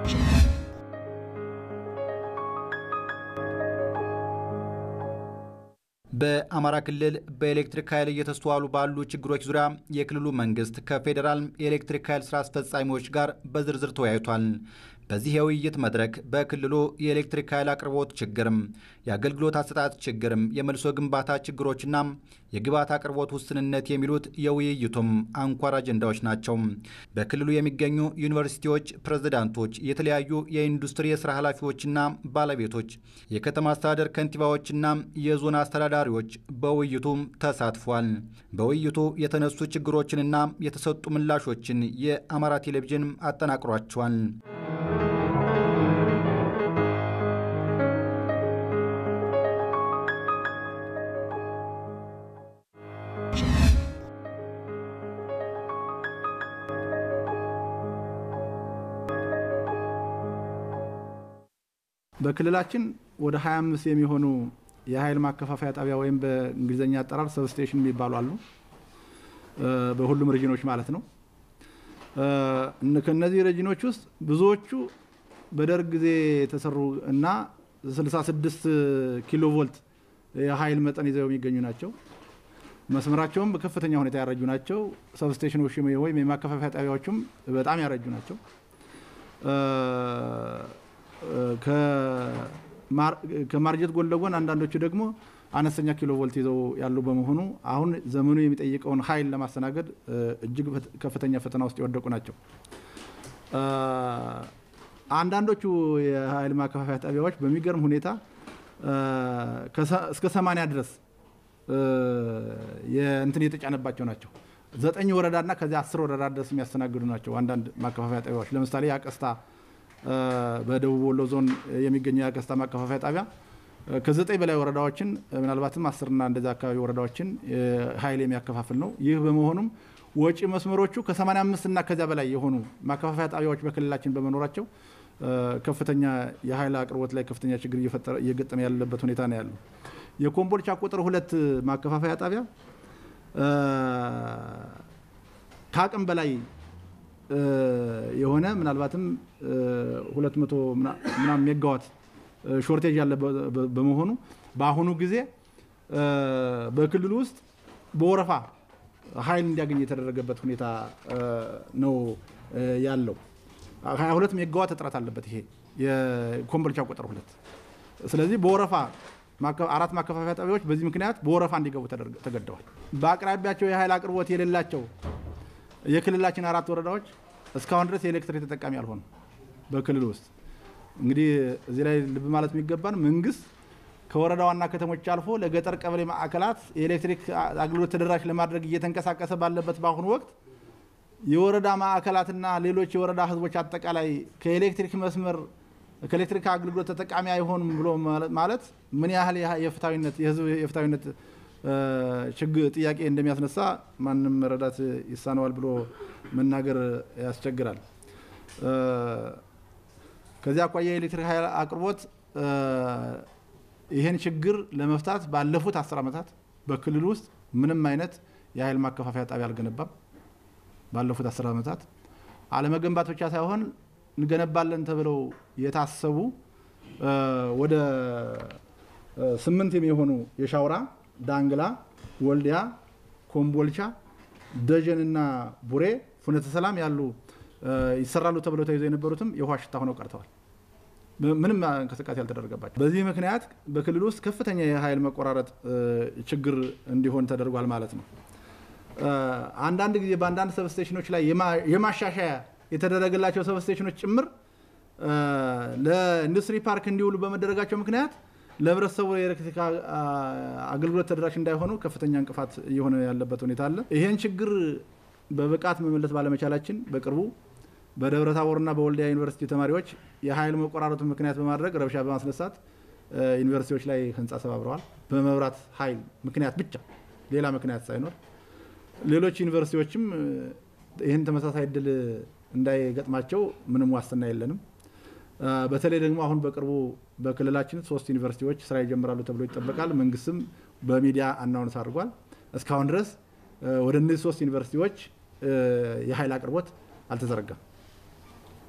በአማራ ክልል በኤሌክትሪክ ኃይል እየተስተዋሉ ባሉ ችግሮች ዙሪያ የክልሉ መንግስት ከፌዴራል የኤሌክትሪክ ኃይል ስራ አስፈጻሚዎች ጋር በዝርዝር ተወያይቷል። በዚህ የውይይት መድረክ በክልሉ የኤሌክትሪክ ኃይል አቅርቦት ችግርም፣ የአገልግሎት አሰጣጥ ችግርም፣ የመልሶ ግንባታ ችግሮችና የግብዓት አቅርቦት ውስንነት የሚሉት የውይይቱም አንኳር አጀንዳዎች ናቸው። በክልሉ የሚገኙ ዩኒቨርሲቲዎች ፕሬዝዳንቶች፣ የተለያዩ የኢንዱስትሪ የስራ ኃላፊዎችና ባለቤቶች፣ የከተማ አስተዳደር ከንቲባዎችና የዞን አስተዳዳሪዎች በውይይቱ ተሳትፏል። በውይይቱ የተነሱ ችግሮችንና የተሰጡ ምላሾችን የአማራ ቴሌቪዥን አጠናቅሯቸዋል። በክልላችን ወደ 25 የሚሆኑ የኃይል ማከፋፈያ ጣቢያ ወይም በእንግሊዝኛ አጠራር ሰብስቴሽን የሚባሉ አሉ። በሁሉም ሬጂኖች ማለት ነው። ከእነዚህ ሬጂኖች ውስጥ ብዙዎቹ በደርግ ጊዜ የተሰሩ እና 66 ኪሎ ቮልት የኃይል መጠን ይዘው የሚገኙ ናቸው። መስመራቸውም በከፍተኛ ሁኔታ ያረጁ ናቸው። ሰብስቴሽኖች ወይም የማከፋፈያ ጣቢያዎቹም በጣም ያረጁ ናቸው። ከማርጀት ጎን ለጎን አንዳንዶቹ ደግሞ አነስተኛ ኪሎ ቮልት ይዘው ያሉ በመሆኑ አሁን ዘመኑ የሚጠይቀውን ኃይል ለማስተናገድ እጅግ ከፍተኛ ፈተና ውስጥ የወደቁ ናቸው። አንዳንዶቹ የኃይል ማከፋፈያ ጣቢያዎች በሚገርም ሁኔታ እስከ ሰማንያ ድረስ እንትን የተጫነባቸው ናቸው። ዘጠኝ ወረዳና ከዚያ አስር ወረዳ ድረስ የሚያስተናግዱ ናቸው። አንዳንድ ማከፋፈያ ጣቢያዎች ለምሳሌ የአቀስታ በደቡብ ወሎ ዞን የሚገኘው የአቀስታ ማከፋፈያ ጣቢያ ከዘጠኝ በላይ ወረዳዎችን ምናልባትም አስርና እንደዚ አካባቢ ወረዳዎችን ኃይል የሚያከፋፍል ነው። ይህ በመሆኑም ወጪ መስመሮቹ ከ85 እና ከዚያ በላይ የሆኑ ማከፋፈያ ጣቢያዎች በክልላችን በመኖራቸው ከፍተኛ የኃይል አቅርቦት ላይ ከፍተኛ ችግር እየገጠመ ያለበት ሁኔታ ነው ያለው። የኮምቦልቻ ቁጥር ሁለት ማከፋፈያ ጣቢያ ከአቅም በላይ የሆነ ምናልባትም 200 ምናምን ሜጋዋት ሾርቴጅ ያለ በመሆኑ በአሁኑ ጊዜ በክልሉ ውስጥ በወረፋ ኃይል እንዲያገኝ የተደረገበት ሁኔታ ነው ያለው። 22 ሜጋዋት እጥረት አለበት ይሄ የኮምቦልቻ ቁጥር ሁለት። ስለዚህ በወረፋ አራት ማከፋፈያ ጣቢያዎች በዚህ ምክንያት በወረፋ እንዲገቡ ተገደዋል። በአቅራቢያቸው የኃይል አቅርቦት የሌላቸው የክልላችን አራት ወረዳዎች እስካሁን ድረስ የኤሌክትሪክ ተጠቃሚ አልሆኑ። በክልል ውስጥ እንግዲህ እዚህ ላይ ልብ ማለት የሚገባን መንግስት ከወረዳ ዋና ከተሞች አልፎ ለገጠር ቀበሌ ማዕከላት የኤሌክትሪክ አገልግሎት ተደራሽ ለማድረግ እየተንቀሳቀሰ ባለበት በአሁኑ ወቅት የወረዳ ማዕከላትና ሌሎች የወረዳ ህዝቦች አጠቃላይ ከኤሌክትሪክ መስመር ከኤሌክትሪክ አገልግሎት ተጠቃሚ አይሆንም ብሎ ማለት ምን ያህል የፍትሐዊነት የህዝብ የፍትሐዊነት ችግር ጥያቄ እንደሚያስነሳ ማንም መረዳት ይሳነዋል ብሎ መናገር ያስቸግራል። ከዚያ አኳያ የኤሌክትሪክ ኃይል አቅርቦት ይህን ችግር ለመፍታት ባለፉት አስር ዓመታት በክልል ውስጥ ምንም አይነት የኃይል ማከፋፈያ ጣቢያ አልገነባም። ባለፉት አስር ዓመታት አለመገንባት ብቻ ሳይሆን እንገነባለን ተብለው የታሰቡ ወደ ስምንት የሚሆኑ የሻውራ ዳንግላ፣ ወልዲያ፣ ኮምቦልቻ፣ ደጀንና ቡሬ፣ ፍኖተ ሰላም ያሉ ይሰራሉ ተብለው ተይዘው የነበሩትም የውሃ ሽታ ሆነው ቀርተዋል። ምንም እንቅስቃሴ ያልተደረገባቸው። በዚህ ምክንያት በክልል ውስጥ ከፍተኛ የኃይል መቆራረጥ ችግር እንዲሆን ተደርጓል ማለት ነው። አንዳንድ ጊዜ በአንዳንድ ሰብስቴሽኖች ላይ የማሻሻያ የተደረገላቸው ሰብስቴሽኖች ጭምር ለኢንዱስትሪ ፓርክ እንዲውሉ በመደረጋቸው ምክንያት ለህብረተሰቡ የኤሌክትሪክ አገልግሎት ተደራሽ እንዳይሆኑ ከፍተኛ እንቅፋት እየሆነ ያለበት ሁኔታ አለ። ይሄን ችግር በብቃት መመለስ ባለመቻላችን በቅርቡ በደብረ ታቦርና በወልዲያ ዩኒቨርሲቲ ተማሪዎች የኃይል መቆራረጡን ምክንያት በማድረግ ረብሻ በማስነሳት ዩኒቨርሲቲዎች ላይ ህንፃ ሰባብረዋል። በመብራት ኃይል ምክንያት ብቻ ሌላ ምክንያት ሳይኖር ሌሎች ዩኒቨርሲቲዎችም ይህን ተመሳሳይ እድል እንዳይገጥማቸው ምንም ዋስትና የለንም። በተለይ ደግሞ አሁን በቅርቡ በክልላችን ሶስት ዩኒቨርሲቲዎች ስራ ይጀምራሉ ተብሎ ይጠበቃል። መንግስትም በሚዲያ አናውንስ አድርጓል። እስካሁን ድረስ ወደ እነዚህ ሶስት ዩኒቨርሲቲዎች የኃይል አቅርቦት አልተዘረጋም።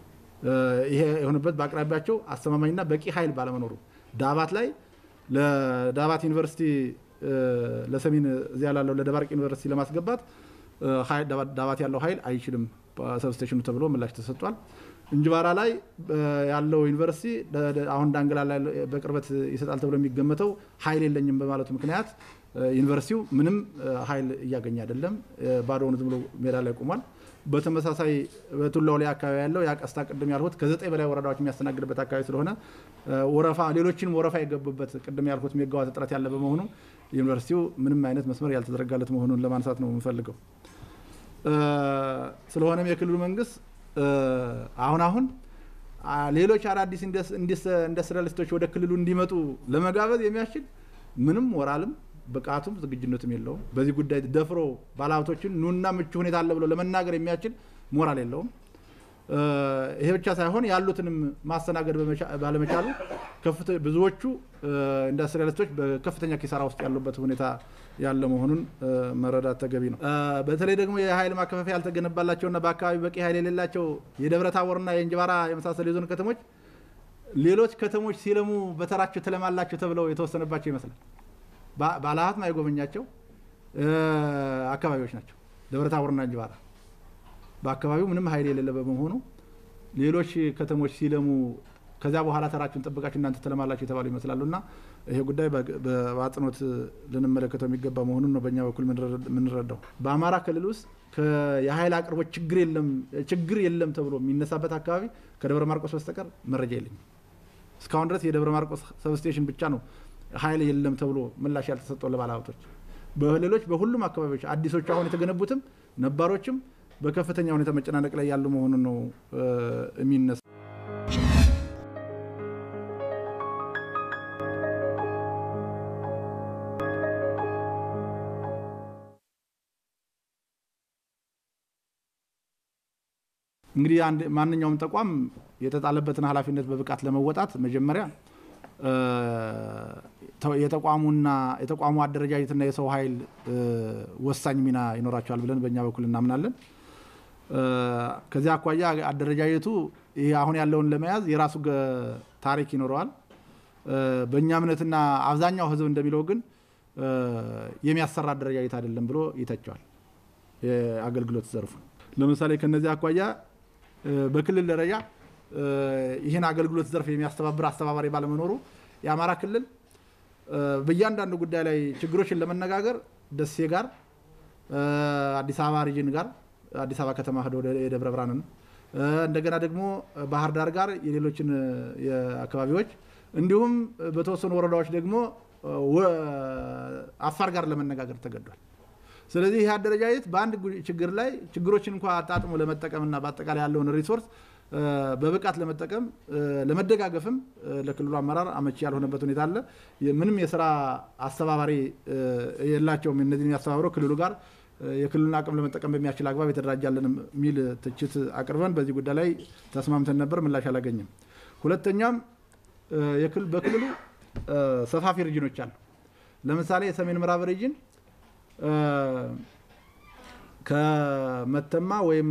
ይሄ የሆነበት በአቅራቢያቸው አስተማማኝና በቂ ኃይል ባለመኖሩ ዳባት ላይ ለዳባት ዩኒቨርሲቲ ለሰሜን እዚያ ላለው ለደባርቅ ዩኒቨርሲቲ ለማስገባት ዳባት ያለው ኃይል አይችልም ሰብስቴሽኑ ተብሎ ምላሽ ተሰጥቷል። እንጅባራ ላይ ያለው ዩኒቨርሲቲ አሁን ዳንግላ ላይ በቅርበት ይሰጣል ተብሎ የሚገመተው ኃይል የለኝም በማለቱ ምክንያት ዩኒቨርሲቲው ምንም ኃይል እያገኘ አይደለም። ባዶውን ዝም ብሎ ሜዳ ላይ ቆሟል። በተመሳሳይ በቱላው ላይ አካባቢ ያለው የአቀስታ ቅድም ያልሁት ከዘጠኝ በላይ ወረዳዎች የሚያስተናግድበት አካባቢ ስለሆነ ወረፋ ሌሎችንም ወረፋ የገቡበት ቅድም ያልሁት ሜጋዋት እጥረት ያለ በመሆኑ ዩኒቨርሲቲው ምንም አይነት መስመር ያልተዘረጋለት መሆኑን ለማንሳት ነው የምንፈልገው። ስለሆነም የክልሉ መንግስት አሁን አሁን ሌሎች አዳዲስ ኢንዱስትሪያሊስቶች ወደ ክልሉ እንዲመጡ ለመጋበዝ የሚያስችል ምንም ሞራልም ብቃቱም ዝግጁነትም የለውም። በዚህ ጉዳይ ደፍሮ ባለሀብቶችን ኑና ምቹ ሁኔታ አለ ብሎ ለመናገር የሚያስችል ሞራል የለውም። ይሄ ብቻ ሳይሆን ያሉትንም ማስተናገድ ባለመቻሉ ብዙዎቹ ኢንዱስትሪያሊስቶች በከፍተኛ ኪሳራ ውስጥ ያሉበት ሁኔታ ያለ መሆኑን መረዳት ተገቢ ነው። በተለይ ደግሞ የኃይል ማከፋፈያ ያልተገነባላቸውና በአካባቢ በቂ ኃይል የሌላቸው የደብረ ታቦርና የእንጅባራ የመሳሰሉ የዞን ከተሞች ሌሎች ከተሞች ሲለሙ በተራቸው ትለማላቸው ተብለው የተወሰነባቸው ይመስላል። ባለሀብት ማይጎበኛቸው አካባቢዎች ናቸው ደብረ ታቦርና እንጅባራ። በአካባቢው ምንም ኃይል የሌለ በመሆኑ ሌሎች ከተሞች ሲለሙ ከዚያ በኋላ ተራችሁን ጠብቃችሁ እናንተ ትለማላችሁ የተባሉ ይመስላሉ እና ይሄ ጉዳይ በአጽንኦት ልንመለከተው የሚገባ መሆኑን ነው በእኛ በኩል የምንረዳው። በአማራ ክልል ውስጥ የኃይል አቅርቦት ችግር የለም ተብሎ የሚነሳበት አካባቢ ከደብረ ማርቆስ በስተቀር መረጃ የለኝም። እስካሁን ድረስ የደብረ ማርቆስ ሰብስቴሽን ብቻ ነው ኃይል የለም ተብሎ ምላሽ ያልተሰጠው ለባለሀብቶች። በሌሎች በሁሉም አካባቢዎች አዲሶቹ አሁን የተገነቡትም ነባሮችም በከፍተኛ ሁኔታ መጨናነቅ ላይ ያሉ መሆኑን ነው የሚነሳ። እንግዲህ ማንኛውም ተቋም የተጣለበትን ኃላፊነት በብቃት ለመወጣት መጀመሪያ የተቋሙና የተቋሙ አደረጃጀትና የሰው ኃይል ወሳኝ ሚና ይኖራቸዋል ብለን በእኛ በኩል እናምናለን። ከዚያ አኳያ አደረጃጀቱ ይህ አሁን ያለውን ለመያዝ የራሱ ታሪክ ይኖረዋል። በእኛ እምነትና አብዛኛው ሕዝብ እንደሚለው ግን የሚያሰራ አደረጃጀት አይደለም ብሎ ይተቸዋል። የአገልግሎት ዘርፉ ለምሳሌ ከነዚህ አኳያ በክልል ደረጃ ይህን አገልግሎት ዘርፍ የሚያስተባብር አስተባባሪ ባለመኖሩ የአማራ ክልል በእያንዳንዱ ጉዳይ ላይ ችግሮችን ለመነጋገር ደሴ ጋር፣ አዲስ አበባ ሪጅን ጋር፣ አዲስ አበባ ከተማ ሄዶ የደብረ ብርሃንን እንደገና ደግሞ ባህር ዳር ጋር የሌሎችን አካባቢዎች እንዲሁም በተወሰኑ ወረዳዎች ደግሞ አፋር ጋር ለመነጋገር ተገዷል። ስለዚህ ይህ አደረጃጀት በአንድ ችግር ላይ ችግሮችን እንኳ አጣጥሞ ለመጠቀምና በአጠቃላይ ያለውን ሪሶርስ በብቃት ለመጠቀም ለመደጋገፍም ለክልሉ አመራር አመቺ ያልሆነበት ሁኔታ አለ። ምንም የስራ አስተባባሪ የላቸውም። እነዚህ የሚያስተባብረው ክልሉ ጋር የክልሉን አቅም ለመጠቀም በሚያስችል አግባብ የተደራጃለን የሚል ትችት አቅርበን በዚህ ጉዳይ ላይ ተስማምተን ነበር። ምላሽ አላገኝም። ሁለተኛም በክልሉ ሰፋፊ ሪጅኖች አሉ። ለምሳሌ የሰሜን ምዕራብ ሪጅን ከመተማ ወይም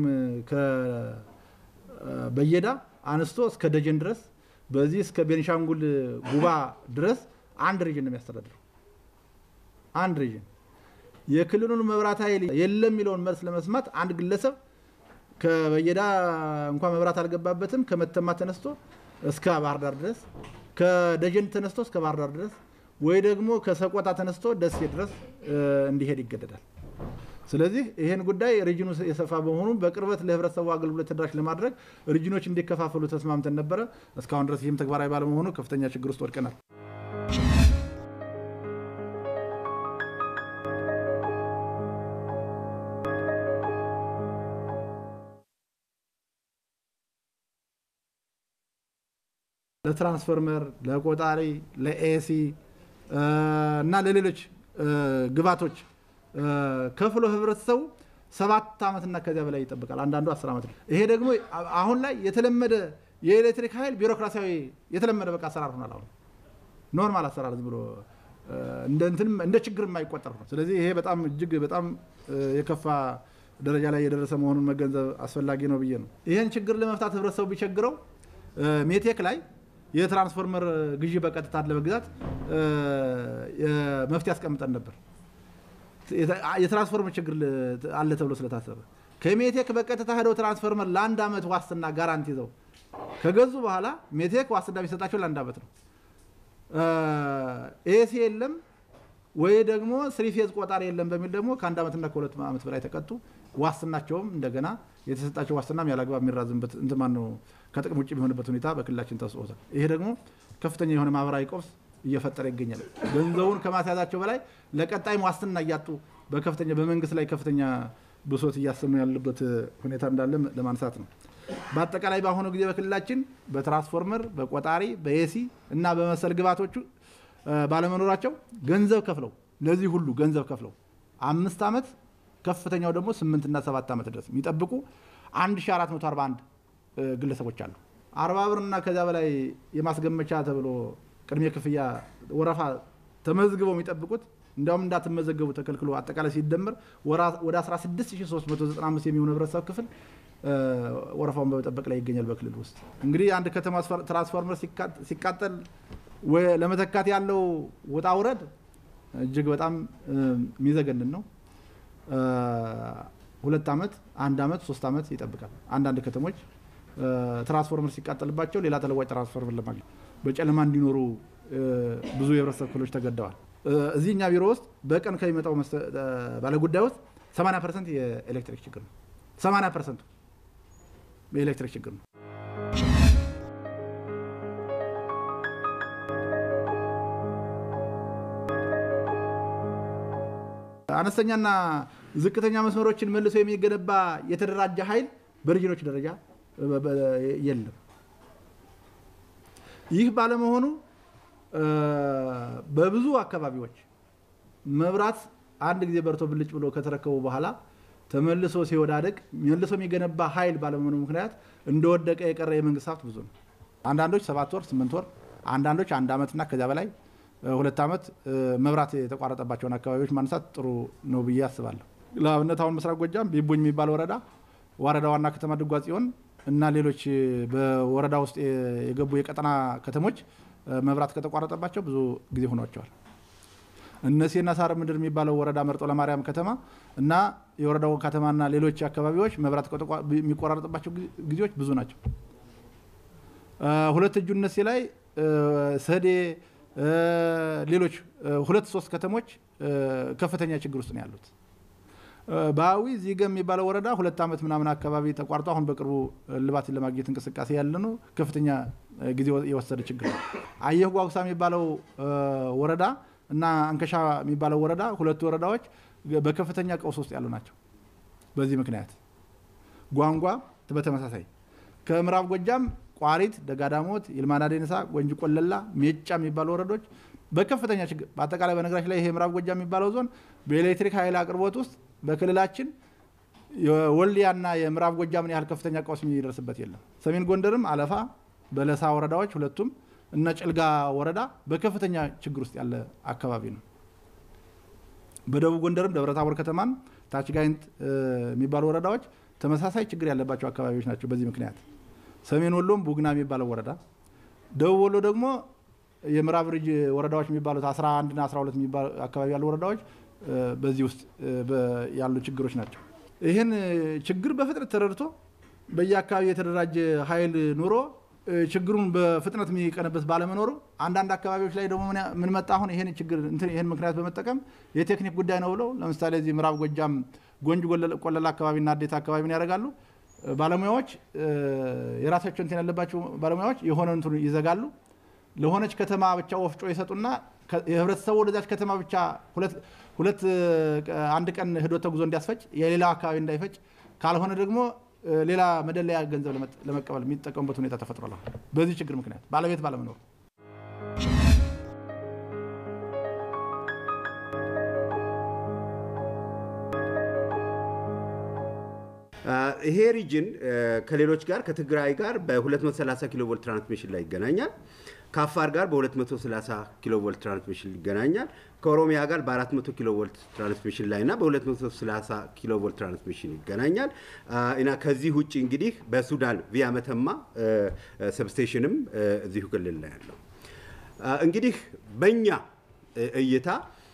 በየዳ አንስቶ እስከ ደጀን ድረስ በዚህ እስከ ቤኒሻንጉል ጉባ ድረስ አንድ ሪጅን ነው የሚያስተዳድረው። አንድ ሪጅን የክልሉን መብራት ኃይል የለም የሚለውን መልስ ለመስማት አንድ ግለሰብ ከበየዳ እንኳ መብራት አልገባበትም ከመተማ ተነስቶ እስከ ባህር ዳር ድረስ ከደጀን ተነስቶ እስከ ባህር ዳር ድረስ ወይ ደግሞ ከሰቆጣ ተነስቶ ደሴ ድረስ እንዲሄድ ይገደዳል። ስለዚህ ይህን ጉዳይ ሪጅኑ የሰፋ በመሆኑ በቅርበት ለህብረተሰቡ አገልግሎት ተደራሽ ለማድረግ ሪጅኖች እንዲከፋፈሉ ተስማምተን ነበረ። እስካሁን ድረስ ይህም ተግባራዊ ባለመሆኑ ከፍተኛ ችግር ውስጥ ወድቀናል። ለትራንስፎርመር፣ ለቆጣሪ፣ ለኤሲ እና ለሌሎች ግባቶች ከፍሎ ህብረተሰቡ ሰባት ዓመትና ከዚያ በላይ ይጠብቃል። አንዳንዱ አስር ዓመት ነው። ይሄ ደግሞ አሁን ላይ የተለመደ የኤሌክትሪክ ኃይል ቢሮክራሲያዊ የተለመደ በቃ አሰራር ሆኗል። አሁን ኖርማል አሰራር ዝም ብሎ እንደ ችግር የማይቆጠር ነው። ስለዚህ ይሄ በጣም እጅግ በጣም የከፋ ደረጃ ላይ የደረሰ መሆኑን መገንዘብ አስፈላጊ ነው ብዬ ነው። ይህን ችግር ለመፍታት ህብረተሰቡ ቢቸግረው ሜቴክ ላይ የትራንስፎርመር ግዢ በቀጥታ ለመግዛት መፍትሄ አስቀምጠን ነበር። የትራንስፎርመር ችግር አለ ተብሎ ስለታሰበ ከሜቴክ በቀጥታ ሄደው ትራንስፎርመር ለአንድ ዓመት ዋስትና ጋራንቲ ይዘው ከገዙ በኋላ ሜቴክ ዋስትና የሚሰጣቸው ለአንድ ዓመት ነው። ኤሲ የለም ወይ ደግሞ ስሪፌዝ ቆጣሪ የለም በሚል ደግሞ ከአንድ ዓመትና ከሁለት ዓመት በላይ ተቀጡ። ዋስትናቸውም እንደገና የተሰጣቸው ዋስትናም ያለአግባብ የሚራዝምበት እንትማን ነው ከጥቅም ውጭ የሚሆንበት ሁኔታ በክልላችን ተጽፎታል። ይሄ ደግሞ ከፍተኛ የሆነ ማህበራዊ ቀውስ እየፈጠረ ይገኛል። ገንዘቡን ከማስያዛቸው በላይ ለቀጣይም ዋስትና እያጡ በከፍተኛ በመንግስት ላይ ከፍተኛ ብሶት እያሰሙ ያለበት ሁኔታ እንዳለ ለማንሳት ነው። በአጠቃላይ በአሁኑ ጊዜ በክልላችን በትራንስፎርመር፣ በቆጣሪ፣ በኤሲ እና በመሰል ግብዓቶቹ ባለመኖራቸው ገንዘብ ከፍለው ለዚህ ሁሉ ገንዘብ ከፍለው አምስት ዓመት ከፍተኛው ደግሞ ስምንት እና ሰባት ዓመት ድረስ የሚጠብቁ 1441 ግለሰቦች አሉ። አርባ ብር እና ከዚያ በላይ የማስገመቻ ተብሎ ቅድሜ ክፍያ ወረፋ ተመዝግበው የሚጠብቁት እንዲያውም እንዳትመዘገቡ ተከልክሎ አጠቃላይ ሲደመር ወደ 16395 የሚሆኑ ህብረተሰብ ክፍል ወረፋውን በመጠበቅ ላይ ይገኛል። በክልል ውስጥ እንግዲህ አንድ ከተማ ትራንስፎርመር ሲቃጠል ለመተካት ያለው ውጣ ውረድ እጅግ በጣም የሚዘገንን ነው። ሁለት ዓመት፣ አንድ ዓመት፣ ሶስት ዓመት ይጠብቃል። አንዳንድ ከተሞች ትራንስፎርመር ሲቃጠልባቸው ሌላ ተለዋጭ ትራንስፎርመር ለማግኘት በጨለማ እንዲኖሩ ብዙ የህብረተሰብ ክፍሎች ተገደዋል። እዚህ እኛ ቢሮ ውስጥ በቀን ከሚመጣው ባለጉዳይ ውስጥ 80 ፐርሰንት የኤሌክትሪክ ችግር ነው። 80 ፐርሰንቱ የኤሌክትሪክ ችግር ነው። አነስተኛና ዝቅተኛ መስመሮችን መልሶ የሚገነባ የተደራጀ ኃይል በሪጅኖች ደረጃ የለም። ይህ ባለመሆኑ በብዙ አካባቢዎች መብራት አንድ ጊዜ በርቶ ብልጭ ብሎ ከተረከቡ በኋላ ተመልሶ ሲወዳደቅ መልሶ የሚገነባ ኃይል ባለመሆኑ ምክንያት እንደወደቀ የቀረ የመንግስት ሀብት ብዙ ነው። አንዳንዶች ሰባት ወር፣ ስምንት ወር፣ አንዳንዶች አንድ ዓመትና ከዚያ በላይ ሁለት ዓመት መብራት የተቋረጠባቸውን አካባቢዎች ማንሳት ጥሩ ነው ብዬ አስባለሁ። ለአብነት አሁን ምስራቅ ጎጃም ቢቡኝ የሚባል ወረዳ ወረዳ ዋና ከተማ ድጓ ጽዮን እና ሌሎች በወረዳ ውስጥ የገቡ የቀጠና ከተሞች መብራት ከተቋረጠባቸው ብዙ ጊዜ ሆኗቸዋል። እነሴና ሳር ምድር የሚባለው ወረዳ መርጦ ለማርያም ከተማ እና የወረዳው ከተማና ሌሎች አካባቢዎች መብራት የሚቆራረጥባቸው ጊዜዎች ብዙ ናቸው። ሁለት እጁ እነሴ ላይ ሰዴ ሌሎች ሁለት ሶስት ከተሞች ከፍተኛ ችግር ውስጥ ነው ያሉት። በአዊ ዚገ የሚባለው ወረዳ ሁለት ዓመት ምናምን አካባቢ ተቋርጦ አሁን በቅርቡ እልባትን ለማግኘት እንቅስቃሴ ያለ ነው። ከፍተኛ ጊዜ የወሰደ ችግር ነው። አየህ ጓጉሳ የሚባለው ወረዳ እና አንከሻ የሚባለው ወረዳ ሁለቱ ወረዳዎች በከፍተኛ ቀውስ ውስጥ ያሉ ናቸው። በዚህ ምክንያት ጓንጓ በተመሳሳይ ከምዕራብ ጎጃም ቋሪት፣ ደጋዳሞት፣ ይልማና ዴንሳ፣ ጎንጂ ቆለላ፣ ሜጫ የሚባሉ ወረዶች በከፍተኛ ችግር በአጠቃላይ በነገራችን ላይ ይሄ ምዕራብ ጎጃም የሚባለው ዞን በኤሌክትሪክ ኃይል አቅርቦት ውስጥ በክልላችን የወልዲያና የምዕራብ ጎጃምን ያህል ከፍተኛ ቀውስ የሚደርስበት የለም። ሰሜን ጎንደርም አለፋ፣ በለሳ ወረዳዎች ሁለቱም እና ጭልጋ ወረዳ በከፍተኛ ችግር ውስጥ ያለ አካባቢ ነው። በደቡብ ጎንደርም ደብረታቦር ከተማን ታች ጋይንት የሚባሉ ወረዳዎች ተመሳሳይ ችግር ያለባቸው አካባቢዎች ናቸው። በዚህ ምክንያት ሰሜን ወሎም ቡግና የሚባለው ወረዳ፣ ደቡብ ወሎ ደግሞ የምዕራብ ሪጅ ወረዳዎች የሚባሉት 11 እና 12 የሚባሉ አካባቢ ያሉ ወረዳዎች በዚህ ውስጥ ያሉ ችግሮች ናቸው። ይህን ችግር በፍጥነት ተረድቶ በየአካባቢ የተደራጀ ኃይል ኑሮ ችግሩን በፍጥነት የሚቀንበት ባለመኖሩ አንዳንድ አካባቢዎች ላይ ደግሞ ምን መጣ አሁን ይህን ችግር ይህን ምክንያት በመጠቀም የቴክኒክ ጉዳይ ነው ብለው ለምሳሌ እዚህ ምዕራብ ጎጃም ጎንጅ ቆለላ አካባቢና አዴት አካባቢ ምን ያደርጋሉ? ባለሙያዎች የራሳቸው እንትን ያለባቸው ባለሙያዎች የሆነ እንትን ይዘጋሉ። ለሆነች ከተማ ብቻ ወፍጮ ይሰጡና የህብረተሰቡ ወደዛች ከተማ ብቻ ሁለት አንድ ቀን ሂዶ ተጉዞ እንዲያስፈጭ የሌላው አካባቢ እንዳይፈጭ ካልሆነ ደግሞ ሌላ መደለያ ገንዘብ ለመቀበል የሚጠቀሙበት ሁኔታ ተፈጥሯል። በዚህ ችግር ምክንያት ባለቤት ባለመኖሩ ይሄ ሪጅን ከሌሎች ጋር ከትግራይ ጋር በ230 ኪሎ ቮልት ትራንስሚሽን ላይ ይገናኛል። ከአፋር ጋር በ230 ኪሎ ቮልት ትራንስሚሽን ይገናኛል። ከኦሮሚያ ጋር በ400 ኪሎ ቮልት ትራንስሚሽን ላይ እና በ230 ኪሎ ቮልት ትራንስሚሽን ይገናኛል እና ከዚህ ውጭ እንግዲህ በሱዳን ቪያ መተማ ሰብስቴሽንም እዚሁ ክልል ላይ ያለው እንግዲህ በእኛ እይታ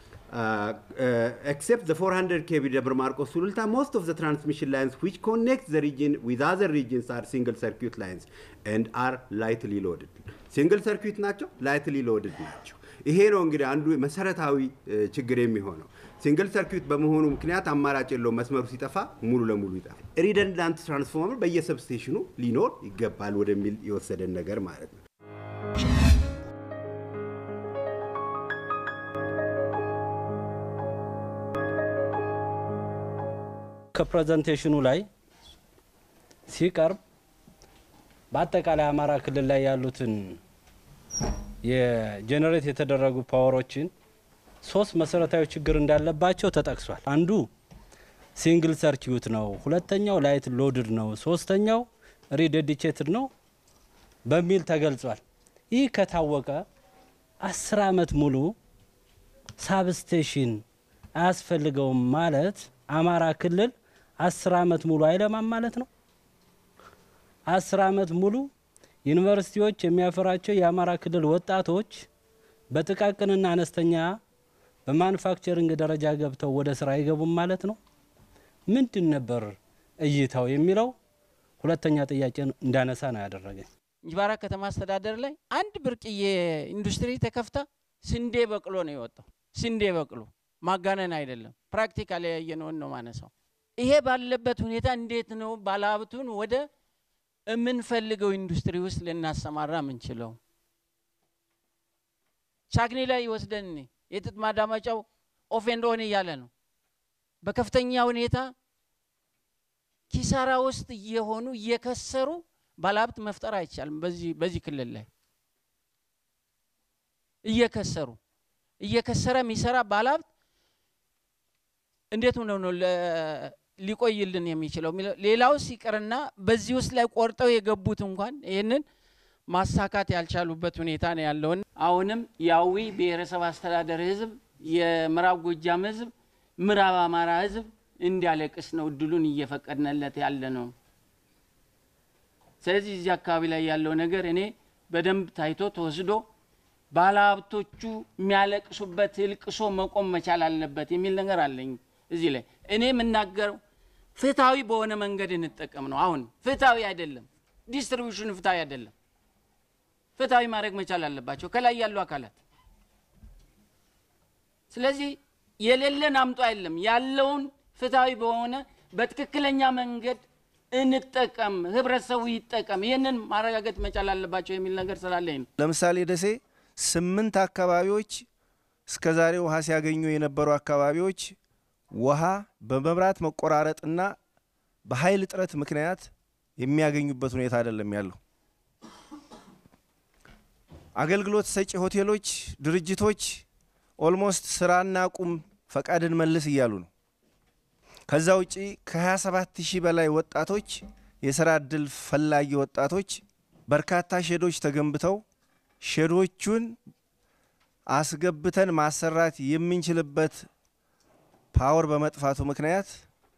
except the 400 kV Debre Marcos Sululta, most of the transmission lines which connect the region with other regions are single circuit lines and are lightly loaded. ሲንግል ሰርኪት ናቸው፣ ላይትሊ ሎድድ ናቸው። ይሄ ነው እንግዲህ አንዱ መሰረታዊ ችግር የሚሆነው። ሲንግል ሰርኪት በመሆኑ ምክንያት አማራጭ የለው፣ መስመሩ ሲጠፋ ሙሉ ለሙሉ ይጠፋል። ሪደንዳንት ትራንስፎርመር በየሰብስቴሽኑ ሊኖር ይገባል ወደሚል የወሰደን ነገር ማለት ነው። ከፕሬዘንቴሽኑ ላይ ሲቀርብ በአጠቃላይ አማራ ክልል ላይ ያሉትን የጄኔሬት የተደረጉ ፓወሮችን ሶስት መሰረታዊ ችግር እንዳለባቸው ተጠቅሷል። አንዱ ሲንግል ሰርኪዩት ነው፣ ሁለተኛው ላይት ሎድድ ነው፣ ሶስተኛው ሪዴዲኬትድ ነው በሚል ተገልጿል። ይህ ከታወቀ አስር አመት ሙሉ ሳብስቴሽን አያስፈልገውም ማለት አማራ ክልል አስር አመት ሙሉ አይለማም ማለት ነው። አስር አመት ሙሉ ዩኒቨርሲቲዎች የሚያፈራቸው የአማራ ክልል ወጣቶች በጥቃቅንና አነስተኛ በማኑፋክቸሪንግ ደረጃ ገብተው ወደ ስራ አይገቡም ማለት ነው። ምንድን ነበር እይታው የሚለው ሁለተኛ ጥያቄ እንዳነሳ ነው ያደረገኝ። እንጅባራ ከተማ አስተዳደር ላይ አንድ ብርቅዬ ኢንዱስትሪ ተከፍታ ስንዴ በቅሎ ነው የወጣው። ስንዴ በቅሎ ማጋነን አይደለም። ፕራክቲካል ያየነውን ነው ማነሳው። ይሄ ባለበት ሁኔታ እንዴት ነው ባለሀብቱን ወደ የምንፈልገው ኢንዱስትሪ ውስጥ ልናሰማራ ምንችለው? ቻግኒ ላይ ወስደን የጥጥ ማዳመጫው ኦፍ ኤንድ ኦን እያለ ነው። በከፍተኛ ሁኔታ ኪሳራ ውስጥ እየሆኑ እየከሰሩ ባለሀብት መፍጠር አይቻልም። በዚህ በዚህ ክልል ላይ እየከሰሩ እየከሰረ የሚሰራ ባለሀብት እንዴት ነው ነው ሊቆይልን የሚችለው? ሌላው ሲቀርና በዚህ ውስጥ ላይ ቆርጠው የገቡት እንኳን ይህንን ማሳካት ያልቻሉበት ሁኔታ ነው ያለውን። አሁንም የአዊ ብሔረሰብ አስተዳደር ህዝብ፣ የምዕራብ ጎጃም ህዝብ፣ ምዕራብ አማራ ህዝብ እንዲያለቅስ ነው እድሉን እየፈቀድንለት ያለ ነው። ስለዚህ እዚህ አካባቢ ላይ ያለው ነገር እኔ በደንብ ታይቶ ተወስዶ ባለሀብቶቹ የሚያለቅሱበት እልቅሶ መቆም መቻል አለበት የሚል ነገር አለኝ። እዚህ ላይ እኔ የምናገረው ፍትሐዊ በሆነ መንገድ እንጠቀም ነው። አሁን ፍትሐዊ አይደለም፣ ዲስትሪቢዩሽን ፍትሐዊ አይደለም። ፍትሐዊ ማድረግ መቻል አለባቸው ከላይ ያሉ አካላት። ስለዚህ የሌለን አምጦ አይደለም፣ ያለውን ፍትሐዊ በሆነ በትክክለኛ መንገድ እንጠቀም፣ ህብረተሰቡ ይጠቀም። ይህንን ማረጋገጥ መቻል አለባቸው የሚል ነገር ስላለኝ ነው። ለምሳሌ ደሴ ስምንት አካባቢዎች እስከ ዛሬ ውሃ ሲያገኙ የነበሩ አካባቢዎች ውሃ በመብራት መቆራረጥና በኃይል እጥረት ምክንያት የሚያገኙበት ሁኔታ አይደለም ያለው። አገልግሎት ሰጪ ሆቴሎች፣ ድርጅቶች ኦልሞስት ስራና ቁም ፈቃድን መልስ እያሉ ነው። ከዛ ውጪ ከ27 ሺህ በላይ ወጣቶች የስራ እድል ፈላጊ ወጣቶች በርካታ ሼዶች ተገንብተው ሼዶቹን አስገብተን ማሰራት የምንችልበት ፓወር በመጥፋቱ ምክንያት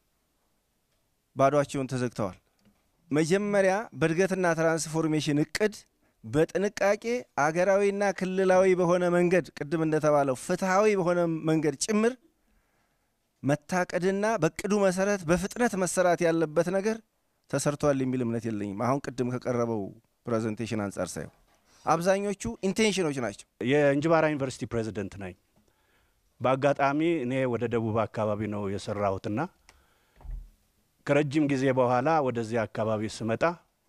ባዷቸውን ተዘግተዋል። መጀመሪያ በእድገትና ትራንስፎርሜሽን እቅድ በጥንቃቄ አገራዊና ክልላዊ በሆነ መንገድ ቅድም እንደተባለው ፍትሐዊ በሆነ መንገድ ጭምር መታቀድና በእቅዱ መሰረት በፍጥነት መሰራት ያለበት ነገር ተሰርቷል የሚል እምነት የለኝም። አሁን ቅድም ከቀረበው ፕሬዘንቴሽን አንጻር ሳየው አብዛኞቹ ኢንቴንሽኖች ናቸው። የእንጅባራ ዩኒቨርሲቲ ፕሬዚደንት ነኝ። በአጋጣሚ እኔ ወደ ደቡብ አካባቢ ነው የሰራሁትና ከረጅም ጊዜ በኋላ ወደዚህ አካባቢ ስመጣ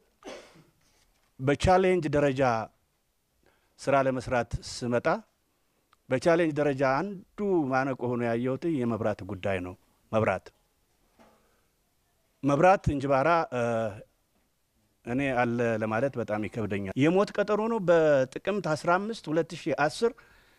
በቻሌንጅ ደረጃ ስራ ለመስራት ስመጣ በቻሌንጅ ደረጃ አንዱ ማነቆ ሆኖ ያየሁት የመብራት ጉዳይ ነው። መብራት መብራት እንጅባራ እኔ አለ ለማለት በጣም ይከብደኛል። የሞት ቀጠሮ ነው። በጥቅምት 15 2010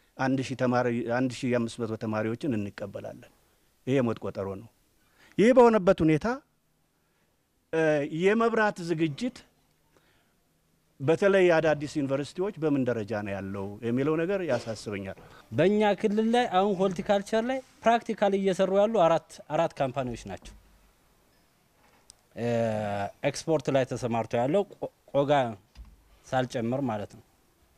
1500 ተማሪዎችን እንቀበላለን። ይሄ የሞት ቆጠሮ ነው። ይህ በሆነበት ሁኔታ የመብራት ዝግጅት በተለይ አዳዲስ ዩኒቨርሲቲዎች በምን ደረጃ ነው ያለው የሚለው ነገር ያሳስበኛል። በእኛ ክልል ላይ አሁን ሆርቲካልቸር ላይ ፕራክቲካል እየሰሩ ያሉ አራት አራት ካምፓኒዎች ናቸው። ኤክስፖርት ላይ ተሰማርቶ ያለው ቆጋ ሳልጨምር ማለት ነው።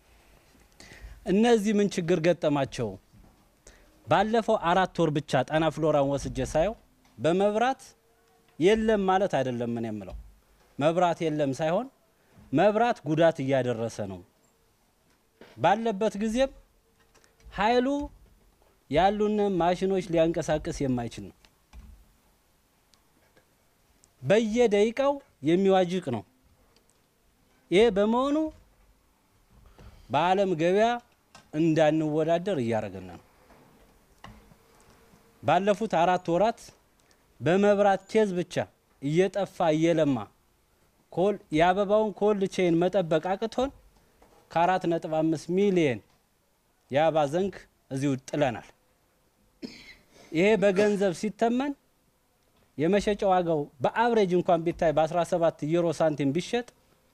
እነዚህ ምን ችግር ገጠማቸው? ባለፈው አራት ወር ብቻ ጣና ፍሎራን ወስጄ ሳየው በመብራት የለም ማለት አይደለም። ምን የምለው መብራት የለም ሳይሆን መብራት ጉዳት እያደረሰ ነው ባለበት ጊዜም ኃይሉ ያሉን ማሽኖች ሊያንቀሳቅስ የማይችል ነው። በየደቂቃው የሚዋጅቅ ነው። ይህ በመሆኑ በዓለም ገበያ እንዳንወዳደር እያደረገን ነው። ባለፉት አራት ወራት በመብራት ኬዝ ብቻ እየጠፋ እየለማ የአበባውን ኮልድ ቼን መጠበቅ አቅቶን ከአራት ነጥብ አምስት ሚሊየን የአበባ ዘንግ እዚሁ ጥለናል። ይሄ በገንዘብ ሲተመን የመሸጫ ዋጋው በአብሬጅ እንኳን ቢታይ በ17 ዩሮ ሳንቲም ቢሸጥ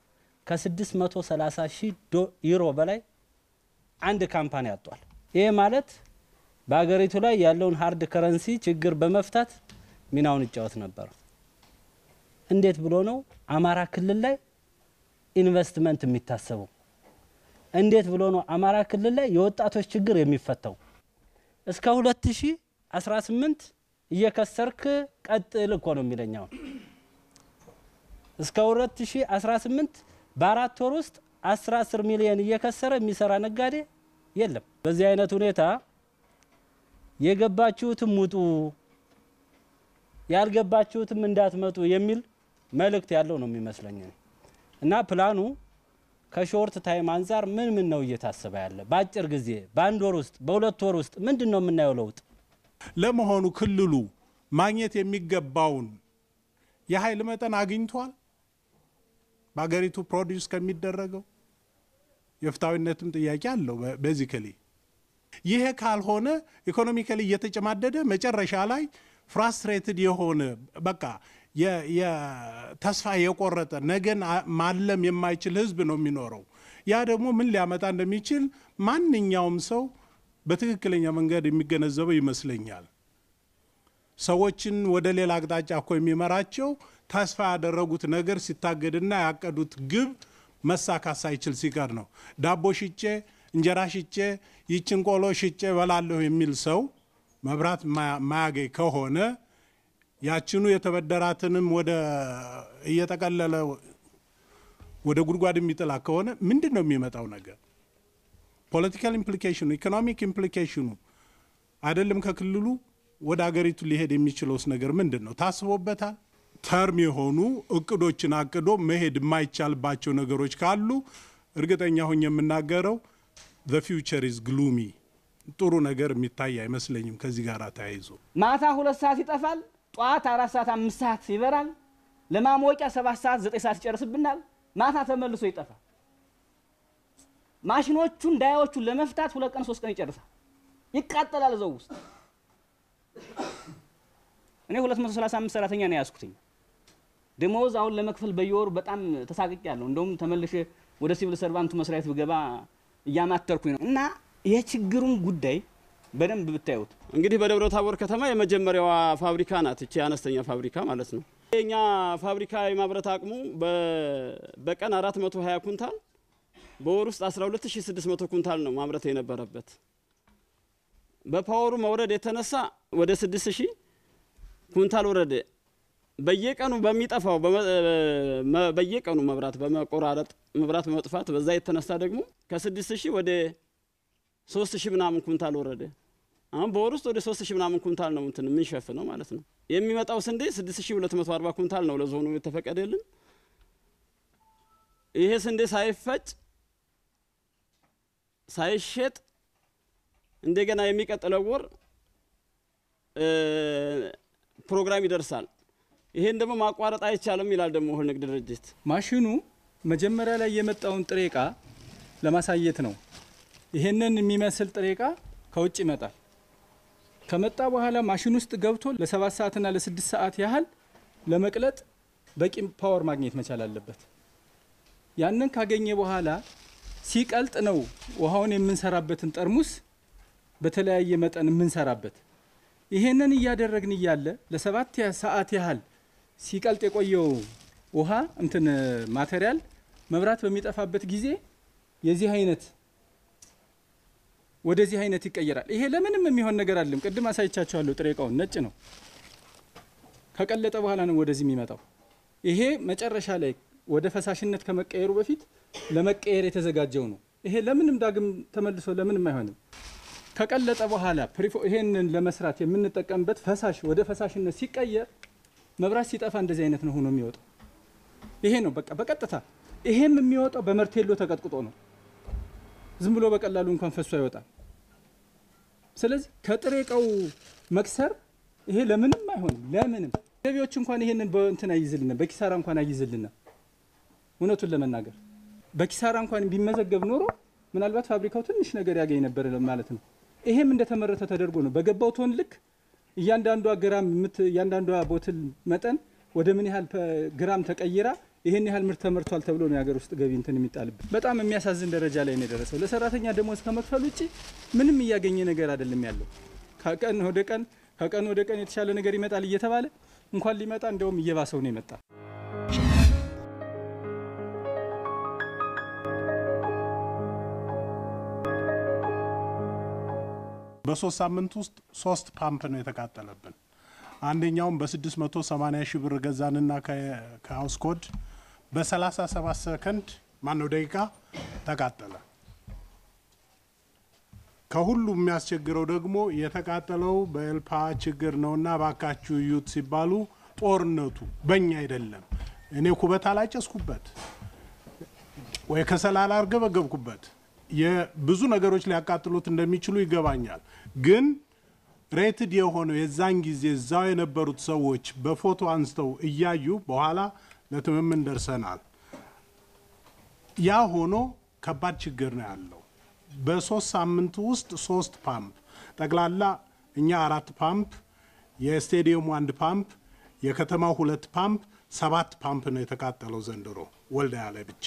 ከ630 ሺህ ዩሮ በላይ አንድ ካምፓኒ አጧል። ይሄ ማለት በሀገሪቱ ላይ ያለውን ሀርድ ከረንሲ ችግር በመፍታት ሚናውን ይጫወት ነበር። እንዴት ብሎ ነው አማራ ክልል ላይ ኢንቨስትመንት የሚታሰበው? እንዴት ብሎ ነው አማራ ክልል ላይ የወጣቶች ችግር የሚፈታው? እስከ 2018 እየከሰርክ ቀጥል እኮ ነው የሚለኛው። እስከ 2018 በአራት ወር ውስጥ 10 10 ሚሊዮን እየከሰረ የሚሰራ ነጋዴ የለም። በዚህ አይነት ሁኔታ የገባችሁትም ውጡ፣ ያልገባችሁትም እንዳትመጡ የሚል መልእክት ያለው ነው የሚመስለኝ እና ፕላኑ ከሾርት ታይም አንጻር ምን ምን ነው እየታሰበ ያለ? በአጭር ጊዜ በአንድ ወር ውስጥ በሁለት ወር ውስጥ ምንድን ነው የምናየው ለውጥ? ለመሆኑ ክልሉ ማግኘት የሚገባውን የኃይል መጠን አግኝቷል? በሀገሪቱ ፕሮዲውስ ከሚደረገው የፍትሐዊነትም ጥያቄ አለው። ቤዚካሊ ይሄ ካልሆነ ኢኮኖሚካሊ እየተጨማደደ መጨረሻ ላይ ፍራስትሬትድ የሆነ በቃ ተስፋ የቆረጠ ነገን ማለም የማይችል ህዝብ ነው የሚኖረው። ያ ደግሞ ምን ሊያመጣ እንደሚችል ማንኛውም ሰው በትክክለኛ መንገድ የሚገነዘበው ይመስለኛል። ሰዎችን ወደ ሌላ አቅጣጫ እኮ የሚመራቸው ተስፋ ያደረጉት ነገር ሲታገድና ያቀዱት ግብ መሳካት ሳይችል ሲቀር ነው። ዳቦ ሽጬ እንጀራ ሽጬ ይችን ቆሎ ሽጬ በላለሁ የሚል ሰው መብራት ማያገኝ ከሆነ ያችኑ የተበደራትንም ወደ እየጠቀለለ ወደ ጉድጓድ የሚጥላ ከሆነ ምንድን ነው የሚመጣው ነገር? ፖለቲካል ኢምፕሊኬሽኑ ኢኮኖሚክ ኢምፕሊኬሽኑ አይደለም ከክልሉ ወደ አገሪቱ ሊሄድ የሚችለውስ ነገር ምንድን ነው? ታስቦበታል? ተርም የሆኑ እቅዶችን አቅዶ መሄድ የማይቻልባቸው ነገሮች ካሉ እርግጠኛ ሆኜ የምናገረው ዘ ፊውቸር ኢዝ ግሉሚ ጥሩ ነገር የሚታይ አይመስለኝም። ከዚህ ጋር ተያይዞ ማታ ሁለት ሰዓት ይጠፋል፣ ጠዋት አራት ሰዓት አምስት ሰዓት ይበራል፣ ለማሞቂያ ሰባት ሰዓት ዘጠኝ ሰዓት ይጨርስብናል፣ ማታ ተመልሶ ይጠፋል። ማሽኖቹን ዳያዎቹን ለመፍታት ሁለት ቀን ሶስት ቀን ይጨርሳል፣ ይቃጠላል እዛው ውስጥ። እኔ 235 ሰራተኛ ነው ያዝኩትኝ። ደሞዝ አሁን ለመክፈል በየወሩ በጣም ተሳቅቄ ያለሁ። እንደውም ተመልሼ ወደ ሲቪል ሰርቫንቱ መስሪያ ቤት ብገባ እያማተርኩኝ ነው። እና የችግሩን ጉዳይ በደንብ ብታዩት እንግዲህ በደብረ ታቦር ከተማ የመጀመሪያዋ ፋብሪካ ናት እቺ አነስተኛ ፋብሪካ ማለት ነው። የኛ ፋብሪካ የማምረት አቅሙ በቀን 420 ኩንታል በወር ውስጥ 12600 ኩንታል ነው ማምረት የነበረበት። በፓወሩ መውረድ የተነሳ ወደ 6000 ኩንታል ወረደ። በየቀኑ በሚጠፋው በየቀኑ መብራት በመቆራረጥ መብራት በመጥፋት በዛ የተነሳ ደግሞ ከ6000 ወደ 3000 ምናምን ኩንታል ወረደ። አሁን በወር ውስጥ ወደ 3000 ምናምን ኩንታል ነው እንትን የምንሸፍነው ማለት ነው። የሚመጣው ስንዴ 6240 ኩንታል ነው ለዞኑ የተፈቀደልን። ይሄ ስንዴ ሳይፈጭ ሳይሸጥ እንደገና የሚቀጥለው ወር ፕሮግራም ይደርሳል። ይሄን ደግሞ ማቋረጥ አይቻልም ይላል ደግሞ እህል ንግድ ድርጅት። ማሽኑ መጀመሪያ ላይ የመጣውን ጥሬ እቃ ለማሳየት ነው። ይሄንን የሚመስል ጥሬ እቃ ከውጭ ይመጣል። ከመጣ በኋላ ማሽን ውስጥ ገብቶ ለሰባት ሰዓትና ለስድስት ሰዓት ያህል ለመቅለጥ በቂ ፓወር ማግኘት መቻል አለበት። ያንን ካገኘ በኋላ ሲቀልጥ ነው ውሃውን የምንሰራበትን ጠርሙስ በተለያየ መጠን የምንሰራበት። ይሄንን እያደረግን እያለ ለሰባት ሰዓት ያህል ሲቀልጥ የቆየው ውሃ እንትን ማቴሪያል መብራት በሚጠፋበት ጊዜ የዚህ አይነት ወደዚህ አይነት ይቀየራል። ይሄ ለምንም የሚሆን ነገር አይደለም። ቅድም አሳይቻችኋለሁ። ጥሬ እቃውን ነጭ ነው። ከቀለጠ በኋላ ነው ወደዚህ የሚመጣው። ይሄ መጨረሻ ላይ ወደ ፈሳሽነት ከመቀየሩ በፊት ለመቀየር የተዘጋጀው ነው። ይሄ ለምንም ዳግም ተመልሶ ለምንም አይሆንም። ከቀለጠ በኋላ ይሄንን ለመስራት የምንጠቀምበት ፈሳሽ ወደ ፈሳሽነት ሲቀየር መብራት ሲጠፋ እንደዚህ አይነት ነው ሆኖ የሚወጣው። ይሄ ነው በቃ በቀጥታ ይሄም የሚወጣው በመርቴሎ ተቀጥቅጦ ነው። ዝም ብሎ በቀላሉ እንኳን ፈሶ አይወጣም። ስለዚህ ከጥሬ እቃው መክሰር ይሄ ለምንም አይሆንም። ለምንም ገቢዎች እንኳን ይሄንን በእንትን አይይዝልና በኪሳራ እንኳን አይይዝልና እውነቱን ለመናገር በኪሳራ እንኳን ቢመዘገብ ኖሮ ምናልባት ፋብሪካው ትንሽ ነገር ያገኝ ነበር ማለት ነው። ይሄም እንደተመረተ ተደርጎ ነው በገባው ቶን ልክ እያንዳንዷ ግራም እያንዳንዷ ቦትል መጠን ወደ ምን ያህል ግራም ተቀይራ ይሄን ያህል ምርት ተመርቷል ተብሎ ነው የሀገር ውስጥ ገቢ እንትን የሚጣልበት። በጣም የሚያሳዝን ደረጃ ላይ ነው የደረሰው። ለሰራተኛ ደሞዝ ከመክፈል ውጭ ምንም እያገኘ ነገር አይደለም ያለው። ከቀን ወደ ቀን ከቀን ወደ ቀን የተሻለ ነገር ይመጣል እየተባለ እንኳን ሊመጣ እንደውም እየባሰው ነው የመጣ። በሶስት ሳምንት ውስጥ ሶስት ፓምፕ ነው የተቃጠለብን። አንደኛውም በ680 ሺህ ብር ገዛንና ከሀውስ ኮድ በ37 ሰከንድ ማነው ደቂቃ ተቃጠለ። ከሁሉ የሚያስቸግረው ደግሞ የተቃጠለው በኤልፓ ችግር ነውና ባካችሁ እዩት ሲባሉ ጦርነቱ በእኛ አይደለም። እኔ ኩበት አላጨስኩበት ወይ ከሰል አላርገበገብኩበት። የብዙ ነገሮች ሊያቃጥሉት እንደሚችሉ ይገባኛል። ግን ሬትድ የሆነው የዛን ጊዜ እዛው የነበሩት ሰዎች በፎቶ አንስተው እያዩ በኋላ ለትምምን ደርሰናል። ያ ሆኖ ከባድ ችግር ነው ያለው። በሶስት ሳምንት ውስጥ ሶስት ፓምፕ ጠቅላላ እኛ አራት ፓምፕ፣ የስቴዲየሙ አንድ ፓምፕ፣ የከተማው ሁለት ፓምፕ፣ ሰባት ፓምፕ ነው የተቃጠለው ዘንድሮ ወልዳያ ላይ ብቻ።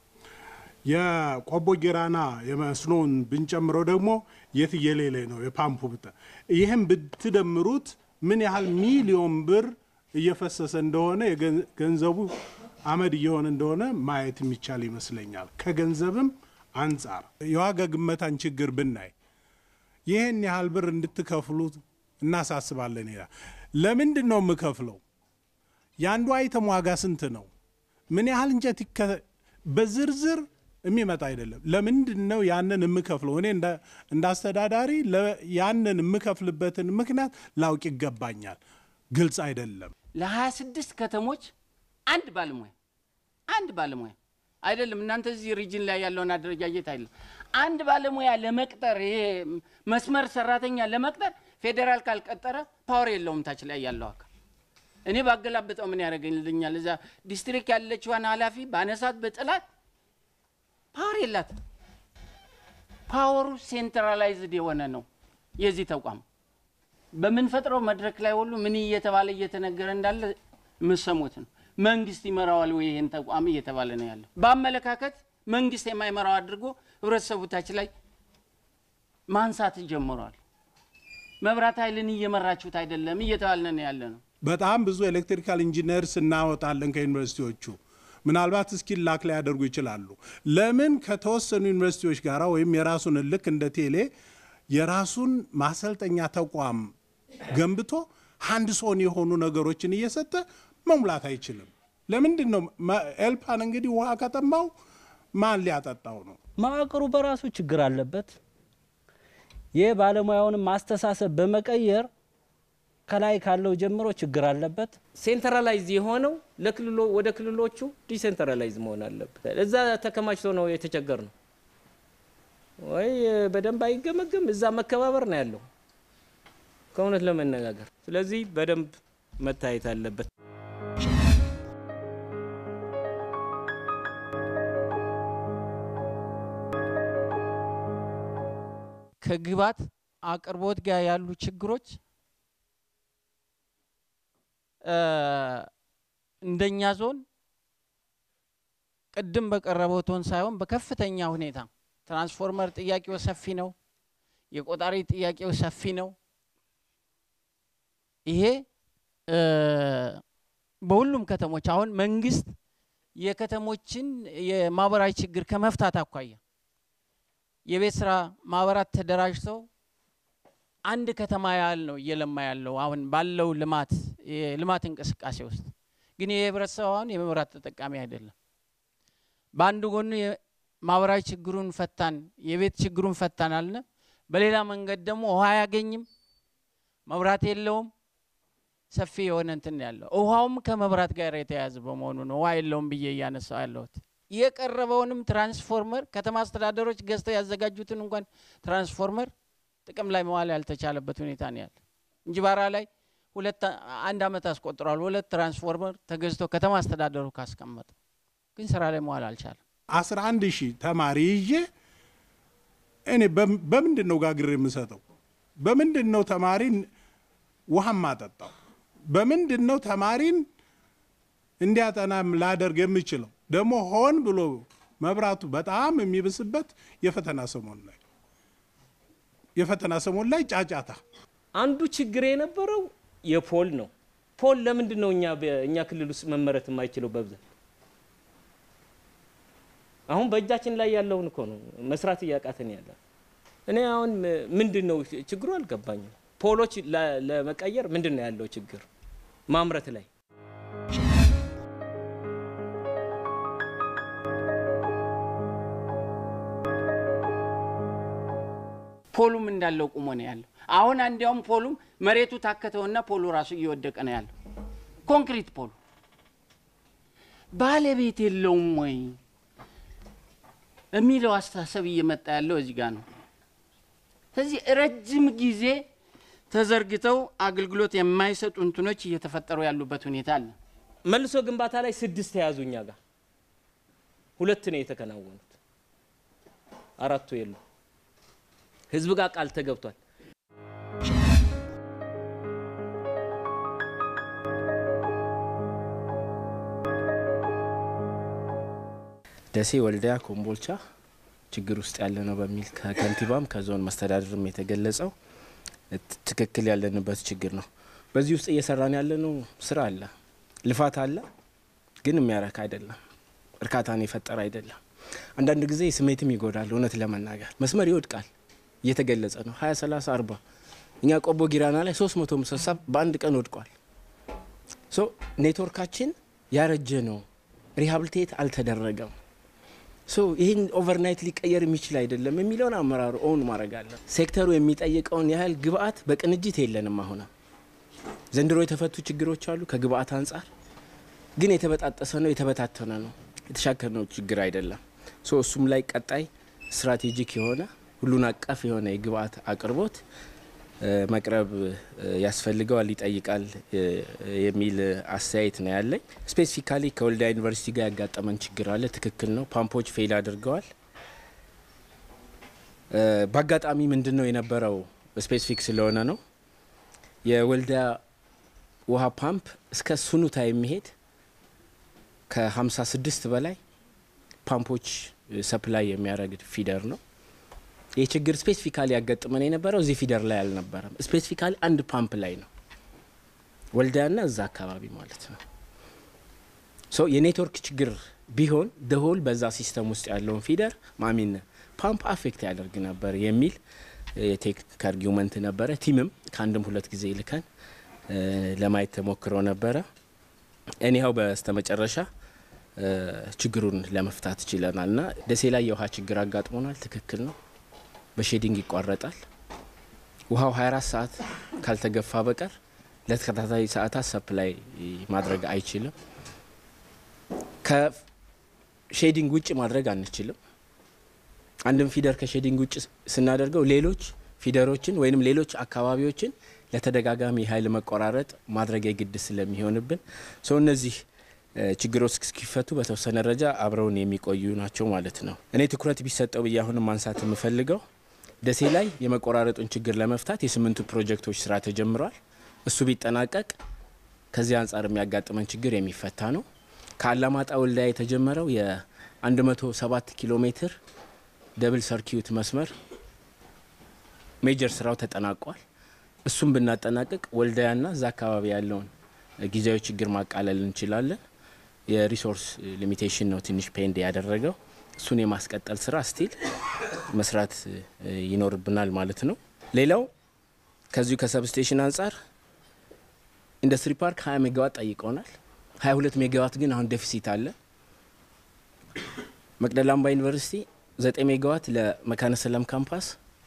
የቆቦ ጊራና የመስኖን ብንጨምረው ደግሞ የትየሌሌ ነው የፓምፑ ብጠ ይህም ብትደምሩት ምን ያህል ሚሊዮን ብር እየፈሰሰ እንደሆነ ገንዘቡ አመድ እየሆነ እንደሆነ ማየት የሚቻል ይመስለኛል። ከገንዘብም አንጻር የዋጋ ግመታን ችግር ብናይ ይህን ያህል ብር እንድትከፍሉ እናሳስባለን ይላል። ለምንድን ነው የምከፍለው? የአንዱ አይተም ዋጋ ስንት ነው? ምን ያህል እንጨት በዝርዝር የሚመጣ አይደለም። ለምንድን ነው ያንን የምከፍለው? እኔ እንደ አስተዳዳሪ ያንን የምከፍልበትን ምክንያት ላውቅ ይገባኛል። ግልጽ አይደለም። ለ26 ከተሞች አንድ ባለሙያ አንድ ባለሙያ አይደለም። እናንተ እዚህ ሪጅን ላይ ያለውን አደረጃጀት አይደለም። አንድ ባለሙያ ለመቅጠር ይሄ መስመር ሰራተኛ ለመቅጠር ፌዴራል ካልቀጠረ ፓወር የለውም ታች ላይ ያለው አካል። እኔ ባገላብጠው ምን ያደርገኝልኛል? እዛ ዲስትሪክት ያለችዋን ኃላፊ ባነሳት በጥላት ፓወር የላት። ፓወሩ ሴንትራላይዝድ የሆነ ነው የዚህ ተቋም። በምንፈጥረው መድረክ ላይ ሁሉ ምን እየተባለ እየተነገረ እንዳለ የምሰሙት ነው። መንግስት ይመራዋል ወይ ይህን ተቋም እየተባለ ነው ያለው። በአመለካከት መንግስት የማይመራው አድርጎ ህብረተሰቡ ታች ላይ ማንሳት ጀምሯል። መብራት ኃይልን እየመራችሁት አይደለም እየተባለ ነው ያለ ነው። በጣም ብዙ ኤሌክትሪካል ኢንጂነርስ እናወጣለን ከዩኒቨርሲቲዎቹ ምናልባት እስኪል ላክ ላይ ያደርጉ ይችላሉ። ለምን ከተወሰኑ ዩኒቨርሲቲዎች ጋር ወይም የራሱን ልክ እንደ ቴሌ የራሱን ማሰልጠኛ ተቋም ገንብቶ አንድ ሶን የሆኑ ነገሮችን እየሰጠ መሙላት አይችልም? ለምንድን ነው ኤልፓን እንግዲህ ውሃ ከጠማው ማን ሊያጠጣው ነው? መዋቅሩ በራሱ ችግር አለበት። የባለሙያውንም ማስተሳሰብ በመቀየር ከላይ ካለው ጀምሮ ችግር አለበት። ሴንትራላይዝ የሆነው ለክልሎ ወደ ክልሎቹ ዲሴንትራላይዝ መሆን አለበት። እዛ ተከማችቶ ነው የተቸገር ነው ወይ በደንብ አይገመገም። እዛ መከባበር ነው ያለው ከእውነት ለመነጋገር ስለዚህ በደንብ መታየት አለበት። ከግብዓት አቅርቦት ጋር ያሉ ችግሮች እንደኛ ዞን ቅድም በቀረበው ቶን ሳይሆን በከፍተኛ ሁኔታ ትራንስፎርመር ጥያቄው ሰፊ ነው። የቆጣሪ ጥያቄው ሰፊ ነው። ይሄ በሁሉም ከተሞች አሁን መንግስት የከተሞችን የማህበራዊ ችግር ከመፍታት አኳያ የቤት ስራ ማህበራት ተደራጅተው አንድ ከተማ ያህል ነው እየለማ ያለው አሁን ባለው ልማት የልማት እንቅስቃሴ ውስጥ ግን የህብረተሰብ አሁን የመብራት ተጠቃሚ አይደለም። በአንድ ጎኑ ማህበራዊ ችግሩን ፈታን፣ የቤት ችግሩን ፈታን አልነ፣ በሌላ መንገድ ደግሞ ውሃ አያገኝም፣ መብራት የለውም። ሰፊ የሆነ እንትን ያለው ውሃውም ከመብራት ጋር የተያያዘ በመሆኑ ነው ውሃ የለውም ብዬ እያነሳው ያለሁት። የቀረበውንም ትራንስፎርመር ከተማ አስተዳደሮች ገዝተው ያዘጋጁትን እንኳን ትራንስፎርመር ጥቅም ላይ መዋል ያልተቻለበት ሁኔታ ነው ያለ። እንጅባራ ላይ ሁለት አንድ አመት አስቆጥሯል። ሁለት ትራንስፎርመር ተገዝቶ ከተማ አስተዳደሩ ካስቀመጠ ግን ስራ ላይ መዋል አልቻለም። አስራ አንድ ሺህ ተማሪ ይዤ እኔ በምንድን ነው ጋግር የምሰጠው? በምንድን ነው ተማሪን ውሃ ማጠጣው? በምንድን ነው ተማሪን እንዲያጠናም ላደርግ የምችለው? ደግሞ ሆን ብሎ መብራቱ በጣም የሚብስበት የፈተና ሰሞን ላይ የፈተና ሰሞን ላይ ጫጫታ አንዱ ችግር የነበረው የፖል ነው። ፖል ለምንድን ነው እኛ እኛ ክልል ውስጥ መመረት የማይችለው በብዛት? አሁን በእጃችን ላይ ያለውን እኮ ነው መስራት እያቃተን ያለ። እኔ አሁን ምንድን ነው ችግሩ አልገባኝም። ፖሎች ለመቀየር ምንድን ነው ያለው ችግር ማምረት ላይ? ፖሉም እንዳለው ቁሞ ነው ያለው። አሁን እንዲያውም ፖሉም መሬቱ ታከተውና ፖሉ ራሱ እየወደቀ ነው ያለው። ኮንክሪት ፖሉ ባለቤት የለውም ወይ የሚለው አስተሳሰብ እየመጣ ያለው እዚህ ጋር ነው። ስለዚህ ረጅም ጊዜ ተዘርግተው አገልግሎት የማይሰጡ እንትኖች እየተፈጠሩ ያሉበት ሁኔታ አለ። መልሶ ግንባታ ላይ ስድስት ተያዙ እኛ ጋር ሁለት ነው የተከናወኑት፣ አራቱ የሉ። ህዝብ ጋር ቃል ተገብቷል። ደሴ፣ ወልዲያ፣ ኮምቦልቻ ችግር ውስጥ ያለ ነው በሚል ከከንቲባም ከዞን መስተዳድርም የተገለጸው ትክክል ያለንበት ችግር ነው። በዚህ ውስጥ እየሰራን ያለነው ስራ አለ፣ ልፋት አለ፣ ግን የሚያረካ አይደለም፣ እርካታን የፈጠረ አይደለም። አንዳንድ ጊዜ ስሜትም ይጎዳል። እውነት ለመናገር መስመር ይወድቃል፣ እየተገለጸ ነው። ሀያ ሰላሳ አርባ እኛ ቆቦ ጊራና ላይ ሶስት መቶ ምሰሳ በአንድ ቀን ወድቋል። ሶ ኔትወርካችን ያረጀ ነው፣ ሪሃብሊቴት አልተደረገም። ሶ ይህን ኦቨርናይት ሊቀየር የሚችል አይደለም የሚለውን አመራሩ ኦውን ማድረግ አለ። ሴክተሩ የሚጠይቀውን ያህል ግብአት በቅንጅት የለንም። አሁንም ዘንድሮ የተፈቱ ችግሮች አሉ ከግብአት አንጻር ግን የተበጣጠሰ ነው፣ የተበታተነ ነው፣ የተሻከርነው ችግር አይደለም። ሶ እሱም ላይ ቀጣይ ስትራቴጂክ የሆነ ሁሉን አቀፍ የሆነ የግብአት አቅርቦት መቅረብ ያስፈልገዋል፣ ይጠይቃል የሚል አስተያየት ነው ያለኝ። ስፔሲፊካሊ ከወልዲያ ዩኒቨርሲቲ ጋር ያጋጠመን ችግር አለ። ትክክል ነው። ፓምፖች ፌል አድርገዋል። በአጋጣሚ ምንድን ነው የነበረው ስፔሲፊክ ስለሆነ ነው የወልዲያ ውሃ ፓምፕ እስከ ሱኑታ የሚሄድ ከ56 በላይ ፓምፖች ሰፕላይ የሚያደርግ ፊደር ነው። ይህ ችግር ስፔሲፊካሊ ያጋጥመን የነበረው እዚህ ፊደር ላይ አልነበረም። ስፔሲፊካሊ አንድ ፓምፕ ላይ ነው፣ ወልዲያና እዛ አካባቢ ማለት ነው። ሶ የኔትወርክ ችግር ቢሆን ደሆል በዛ ሲስተም ውስጥ ያለውን ፊደር ማሚን ፓምፕ አፌክት ያደርግ ነበር የሚል የቴክኒክ አርጊመንት ነበረ። ቲምም ከአንድም ሁለት ጊዜ ልከን ለማየት ተሞክሮ ነበረ። እኒያው በስተመጨረሻ ችግሩን ለመፍታት ችለናል እና ደሴ ላይ የውሃ ችግር አጋጥሞናል። ትክክል ነው። በሼዲንግ ይቋረጣል። ውሃው 24 ሰዓት ካልተገፋ በቀር ለተከታታይ ሰዓታት ሰፕላይ ማድረግ አይችልም። ከሼዲንግ ውጭ ማድረግ አንችልም። አንድም ፊደር ከሼዲንግ ውጭ ስናደርገው ሌሎች ፊደሮችን ወይንም ሌሎች አካባቢዎችን ለተደጋጋሚ የኃይል መቆራረጥ ማድረግ የግድ ስለሚሆንብን ሰው እነዚህ ችግሮች እስኪፈቱ በተወሰነ ደረጃ አብረውን የሚቆዩ ናቸው ማለት ነው። እኔ ትኩረት ቢሰጠው ብዬ አሁንም ማንሳት የምፈልገው ደሴ ላይ የመቆራረጡን ችግር ለመፍታት የስምንቱ ፕሮጀክቶች ስራ ተጀምሯል። እሱ ቢጠናቀቅ ከዚህ አንጻር የሚያጋጥመን ችግር የሚፈታ ነው። ከአላማጣ ወልዲያ የተጀመረው 107 ኪሎ ሜትር ደብል ሰርኪዩት መስመር ሜጀር ስራው ተጠናቋል። እሱም ብናጠናቅቅ ወልዳያና እዛ አካባቢ ያለውን ጊዜያዊ ችግር ማቃለል እንችላለን። የሪሶርስ ሊሚቴሽን ነው ትንሽ ፔንድ ያደረገው። እሱን የማስቀጠል ስራ ስቲል መስራት ይኖርብናል ማለት ነው። ሌላው ከዚሁ ከሰብስቴሽን አንጻር ኢንዱስትሪ ፓርክ 20 ሜጋዋት ጠይቀውናል። 22 ሜጋዋት ግን አሁን ዴፊሲት አለ። መቅደላ አምባ ዩኒቨርሲቲ 9 ሜጋዋት ለመካነ ሰላም ካምፓስ፣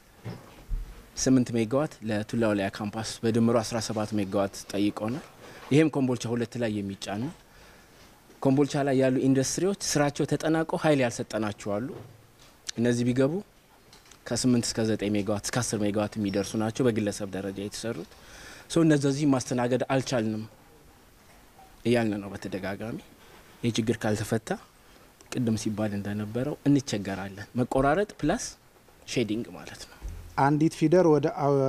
8 ሜጋዋት ለቱላ ወልያ ካምፓስ በድምሩ 17 ሜጋዋት ጠይቀውናል። ይህም ኮምቦልቻ ሁለት ላይ የሚጫን ነው። ኮምቦልቻ ላይ ያሉ ኢንዱስትሪዎች ስራቸው ተጠናቀው ኃይል ያልሰጠናቸው አሉ። እነዚህ ቢገቡ ከ8 እስከ 9 ሜጋዋት እስከ 10 ሜጋዋት የሚደርሱ ናቸው በግለሰብ ደረጃ የተሰሩት። ሰው እነዚህ ማስተናገድ አልቻልንም እያልን ነው በተደጋጋሚ። ይህ ችግር ካልተፈታ ቅድም ሲባል እንደነበረው እንቸገራለን። መቆራረጥ ፕላስ ሼዲንግ ማለት ነው። አንዲት ፊደር ወደ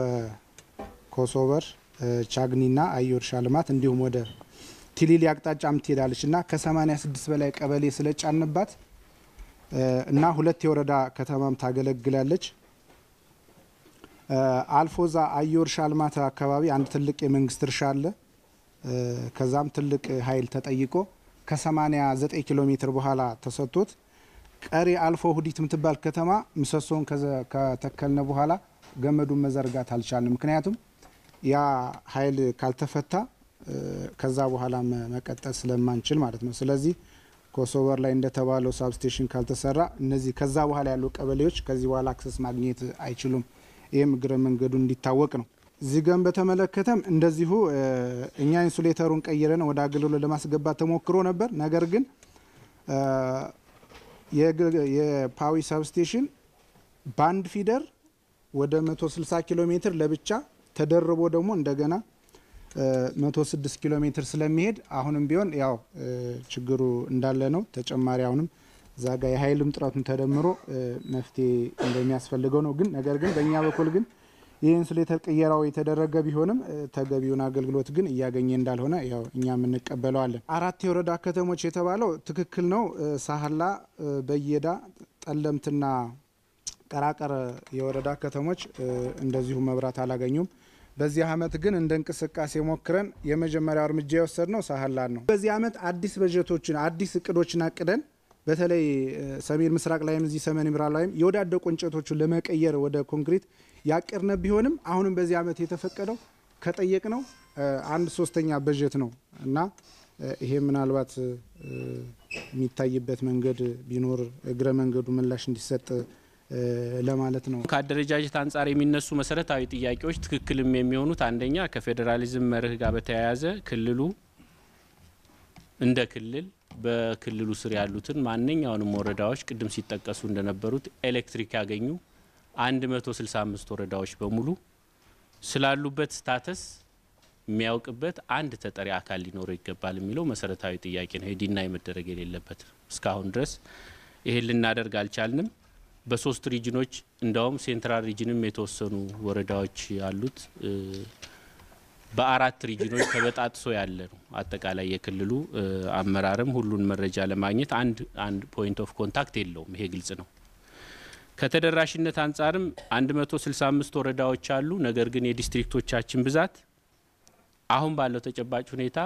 ኮሶቨር ቻግኒና አየር እርሻ ልማት እንዲሁም ወደ ቲሊሊ አቅጣጫም ትሄዳለች እና ከ86 በላይ ቀበሌ ስለጫንባት እና ሁለት የወረዳ ከተማም ታገለግላለች። አልፎዛ አየር እርሻ ልማት አካባቢ አንድ ትልቅ የመንግስት እርሻ አለ። ከዛም ትልቅ ኃይል ተጠይቆ ከ89 ኪሎ ሜትር በኋላ ተሰጥቶት ቀሪ አልፎ ሁዲት የምትባል ከተማ ምሰሶን ከተከልነ በኋላ ገመዱን መዘርጋት አልቻልንም። ምክንያቱም ያ ኃይል ካልተፈታ ከዛ በኋላ መቀጠል ስለማንችል ማለት ነው። ስለዚህ ኮሶቨር ላይ እንደተባለው ሳብስቴሽን ካልተሰራ እነዚህ ከዛ በኋላ ያሉ ቀበሌዎች ከዚህ በኋላ አክሰስ ማግኘት አይችሉም። ይህም እግረ መንገዱ እንዲታወቅ ነው። እዚህ ገን በተመለከተም እንደዚሁ እኛ ኢንሱሌተሩን ቀይረን ወደ አገልግሎት ለማስገባት ተሞክሮ ነበር። ነገር ግን የፓዊ ሳብስቴሽን በአንድ ፊደር ወደ 160 ኪሎ ሜትር ለብቻ ተደርቦ ደግሞ እንደገና 106 ኪሎ ሜትር ስለሚሄድ አሁንም ቢሆን ያው ችግሩ እንዳለ ነው። ተጨማሪ አሁንም እዛ ጋ የኃይልም ጥረቱን ተደምሮ መፍትሄ እንደሚያስፈልገው ነው። ግን ነገር ግን በእኛ በኩል ግን ይህ ኢንሱሌተር ቅየራው የተደረገ ቢሆንም ተገቢውን አገልግሎት ግን እያገኘ እንዳልሆነ ያው እኛም እንቀበለዋለን። አራት የወረዳ ከተሞች የተባለው ትክክል ነው። ሳህላ፣ በየዳ፣ ጠለምትና ቀራቀር የወረዳ ከተሞች እንደዚሁ መብራት አላገኙም። በዚህ አመት ግን እንደ እንቅስቃሴ ሞክረን የመጀመሪያው እርምጃ የወሰድነው ሳህላን ነው። በዚህ አመት አዲስ በጀቶችን አዲስ እቅዶችን አቅደን በተለይ ሰሜን ምስራቅ ላይም እዚህ ሰሜን ምዕራብ ላይም የወዳደቁ እንጨቶችን ለመቀየር ወደ ኮንክሪት ያቀርነ ቢሆንም አሁንም በዚህ አመት የተፈቀደው ከጠየቅ ነው አንድ ሶስተኛ በጀት ነው እና ይሄ ምናልባት የሚታይበት መንገድ ቢኖር እግረ መንገዱ ምላሽ እንዲሰጥ ለማለት ነው። ከአደረጃጀት አንጻር የሚነሱ መሰረታዊ ጥያቄዎች ትክክልም የሚሆኑት አንደኛ ከፌዴራሊዝም መርህ ጋር በተያያዘ ክልሉ እንደ ክልል በክልሉ ስር ያሉትን ማንኛውንም ወረዳዎች ቅድም ሲጠቀሱ እንደነበሩት ኤሌክትሪክ ያገኙ 165 ወረዳዎች በሙሉ ስላሉበት ስታተስ የሚያውቅበት አንድ ተጠሪ አካል ሊኖረው ይገባል የሚለው መሰረታዊ ጥያቄ ነው። ዲናይ መደረግ የሌለበት እስካሁን ድረስ ይሄን ልናደርግ አልቻልንም። በሶስት ሪጅኖች እንዳውም ሴንትራል ሪጅንም የተወሰኑ ወረዳዎች ያሉት በአራት ሪጅኖች ተበጣጥሶ ያለ ነው። አጠቃላይ የክልሉ አመራርም ሁሉን መረጃ ለማግኘት አንድ አንድ ፖይንት ኦፍ ኮንታክት የለውም። ይሄ ግልጽ ነው። ከተደራሽነት አንጻርም 165 ወረዳዎች አሉ። ነገር ግን የዲስትሪክቶቻችን ብዛት አሁን ባለው ተጨባጭ ሁኔታ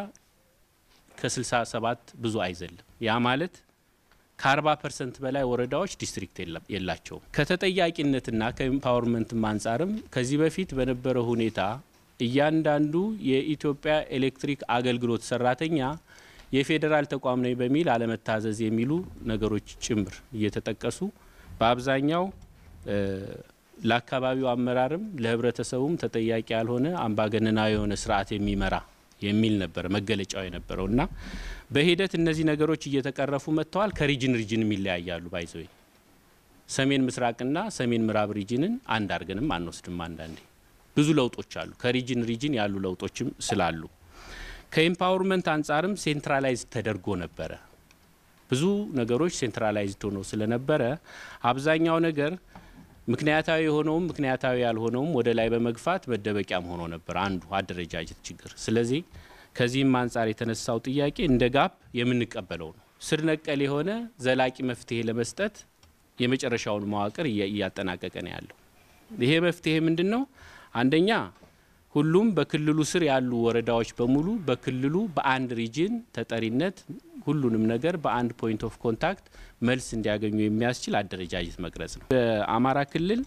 ከ67 ብዙ አይዘልም። ያ ማለት ከ40 ፐርሰንት በላይ ወረዳዎች ዲስትሪክት የላቸውም። ከተጠያቂነትና ከኢምፓወርመንትም አንጻርም ከዚህ በፊት በነበረው ሁኔታ እያንዳንዱ የኢትዮጵያ ኤሌክትሪክ አገልግሎት ሰራተኛ የፌዴራል ተቋም ነኝ በሚል አለመታዘዝ የሚሉ ነገሮች ጭምር እየተጠቀሱ በአብዛኛው ለአካባቢው አመራርም ለህብረተሰቡም ተጠያቂ ያልሆነ አምባገነናዊ የሆነ ስርዓት የሚመራ የሚል ነበረ መገለጫው የነበረው እና በሂደት እነዚህ ነገሮች እየተቀረፉ መጥተዋል። ከሪጅን ሪጅንም ይለያያሉ። ባይዘወይ ሰሜን ምስራቅና ሰሜን ምዕራብ ሪጅንን አንድ አድርገንም አንወስድም። አንዳንዴ ብዙ ለውጦች አሉ። ከሪጅን ሪጅን ያሉ ለውጦችም ስላሉ ከኢምፓወርመንት አንጻርም ሴንትራላይዝ ተደርጎ ነበረ። ብዙ ነገሮች ሴንትራላይዝድ ሆኖ ስለነበረ አብዛኛው ነገር ምክንያታዊ የሆነውም ምክንያታዊ ያልሆነውም ወደ ላይ በመግፋት መደበቂያም ሆኖ ነበር አንዱ አደረጃጀት ችግር። ስለዚህ ከዚህም አንጻር የተነሳው ጥያቄ እንደ ጋፕ የምንቀበለው ነው። ስር ነቀል የሆነ ዘላቂ መፍትሄ ለመስጠት የመጨረሻውን መዋቅር እያጠናቀቀ ነው ያለው። ይሄ መፍትሄ ምንድን ነው? አንደኛ ሁሉም በክልሉ ስር ያሉ ወረዳዎች በሙሉ በክልሉ በአንድ ሪጅን ተጠሪነት ሁሉንም ነገር በአንድ ፖይንት ኦፍ ኮንታክት መልስ እንዲያገኙ የሚያስችል አደረጃጀት መቅረጽ ነው። በአማራ ክልል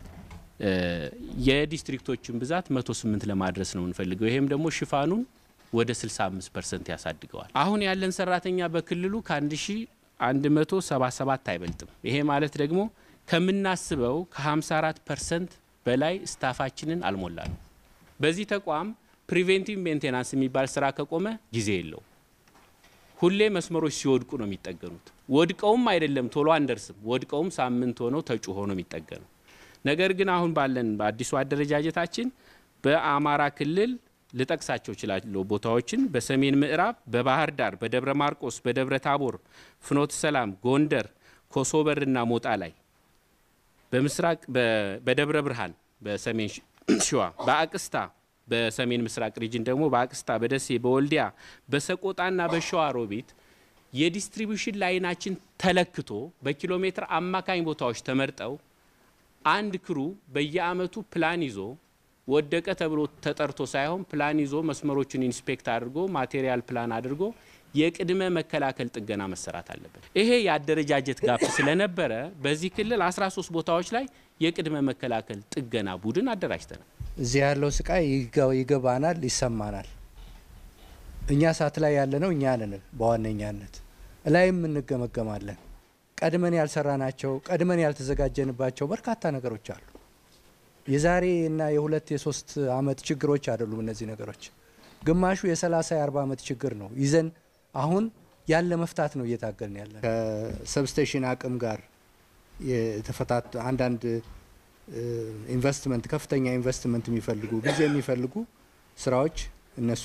የዲስትሪክቶችን ብዛት 108 ለማድረስ ነው የምንፈልገው። ይሄም ደግሞ ሽፋኑን ወደ 65 ፐርሰንት ያሳድገዋል። አሁን ያለን ሰራተኛ በክልሉ ከ1177 አይበልጥም። ይሄ ማለት ደግሞ ከምናስበው ከ54 ፐርሰንት በላይ ስታፋችንን አልሞላ ነው። በዚህ ተቋም ፕሪቬንቲቭ ሜንቴናንስ የሚባል ስራ ከቆመ ጊዜ የለው። ሁሌ መስመሮች ሲወድቁ ነው የሚጠገኑት። ወድቀውም አይደለም ቶሎ አንደርስም። ወድቀውም ሳምንት ሆነው ተጩሆ ነው የሚጠገኑ። ነገር ግን አሁን ባለን በአዲሱ አደረጃጀታችን በአማራ ክልል ልጠቅሳቸው እችላለሁ ቦታዎችን በሰሜን ምዕራብ፣ በባህር ዳር፣ በደብረ ማርቆስ፣ በደብረ ታቦር፣ ፍኖተ ሰላም፣ ጎንደር፣ ኮሶበርና ሞጣ ላይ በምስራቅ በደብረ ብርሃን በሰሜን ሸዋ በአቅስታ በሰሜን ምስራቅ ሪጅን ደግሞ በአቅስታ በደሴ በወልዲያ በሰቆጣና በሸዋ ሮቢት የዲስትሪቢዩሽን ላይናችን ተለክቶ በኪሎ ሜትር አማካኝ ቦታዎች ተመርጠው አንድ ክሩ በየአመቱ ፕላን ይዞ ወደቀ ተብሎ ተጠርቶ ሳይሆን ፕላን ይዞ መስመሮችን ኢንስፔክት አድርጎ ማቴሪያል ፕላን አድርጎ የቅድመ መከላከል ጥገና መሰራት አለበት። ይሄ የአደረጃጀት ጋፕ ስለነበረ በዚህ ክልል 13 ቦታዎች ላይ የቅድመ መከላከል ጥገና ቡድን አደራጅተናል። እዚህ ያለው ስቃይ ይገባናል፣ ይሰማናል። እኛ ሳት ላይ ያለ ነው እኛ ነን በዋነኛነት እላይም እንገመገማለን። ቀድመን ያልሰራናቸው ቀድመን ያልተዘጋጀንባቸው በርካታ ነገሮች አሉ። የዛሬ እና የሁለት የሶስት አመት ችግሮች አይደሉም እነዚህ ነገሮች። ግማሹ የሰላሳ የአርባ አመት ችግር ነው ይዘን አሁን ያለ መፍታት ነው እየታገልን ያለ ከሰብስቴሽን አቅም ጋር የተፈታት አንዳንድ ኢንቨስትመንት ከፍተኛ ኢንቨስትመንት የሚፈልጉ ጊዜ የሚፈልጉ ስራዎች እነሱ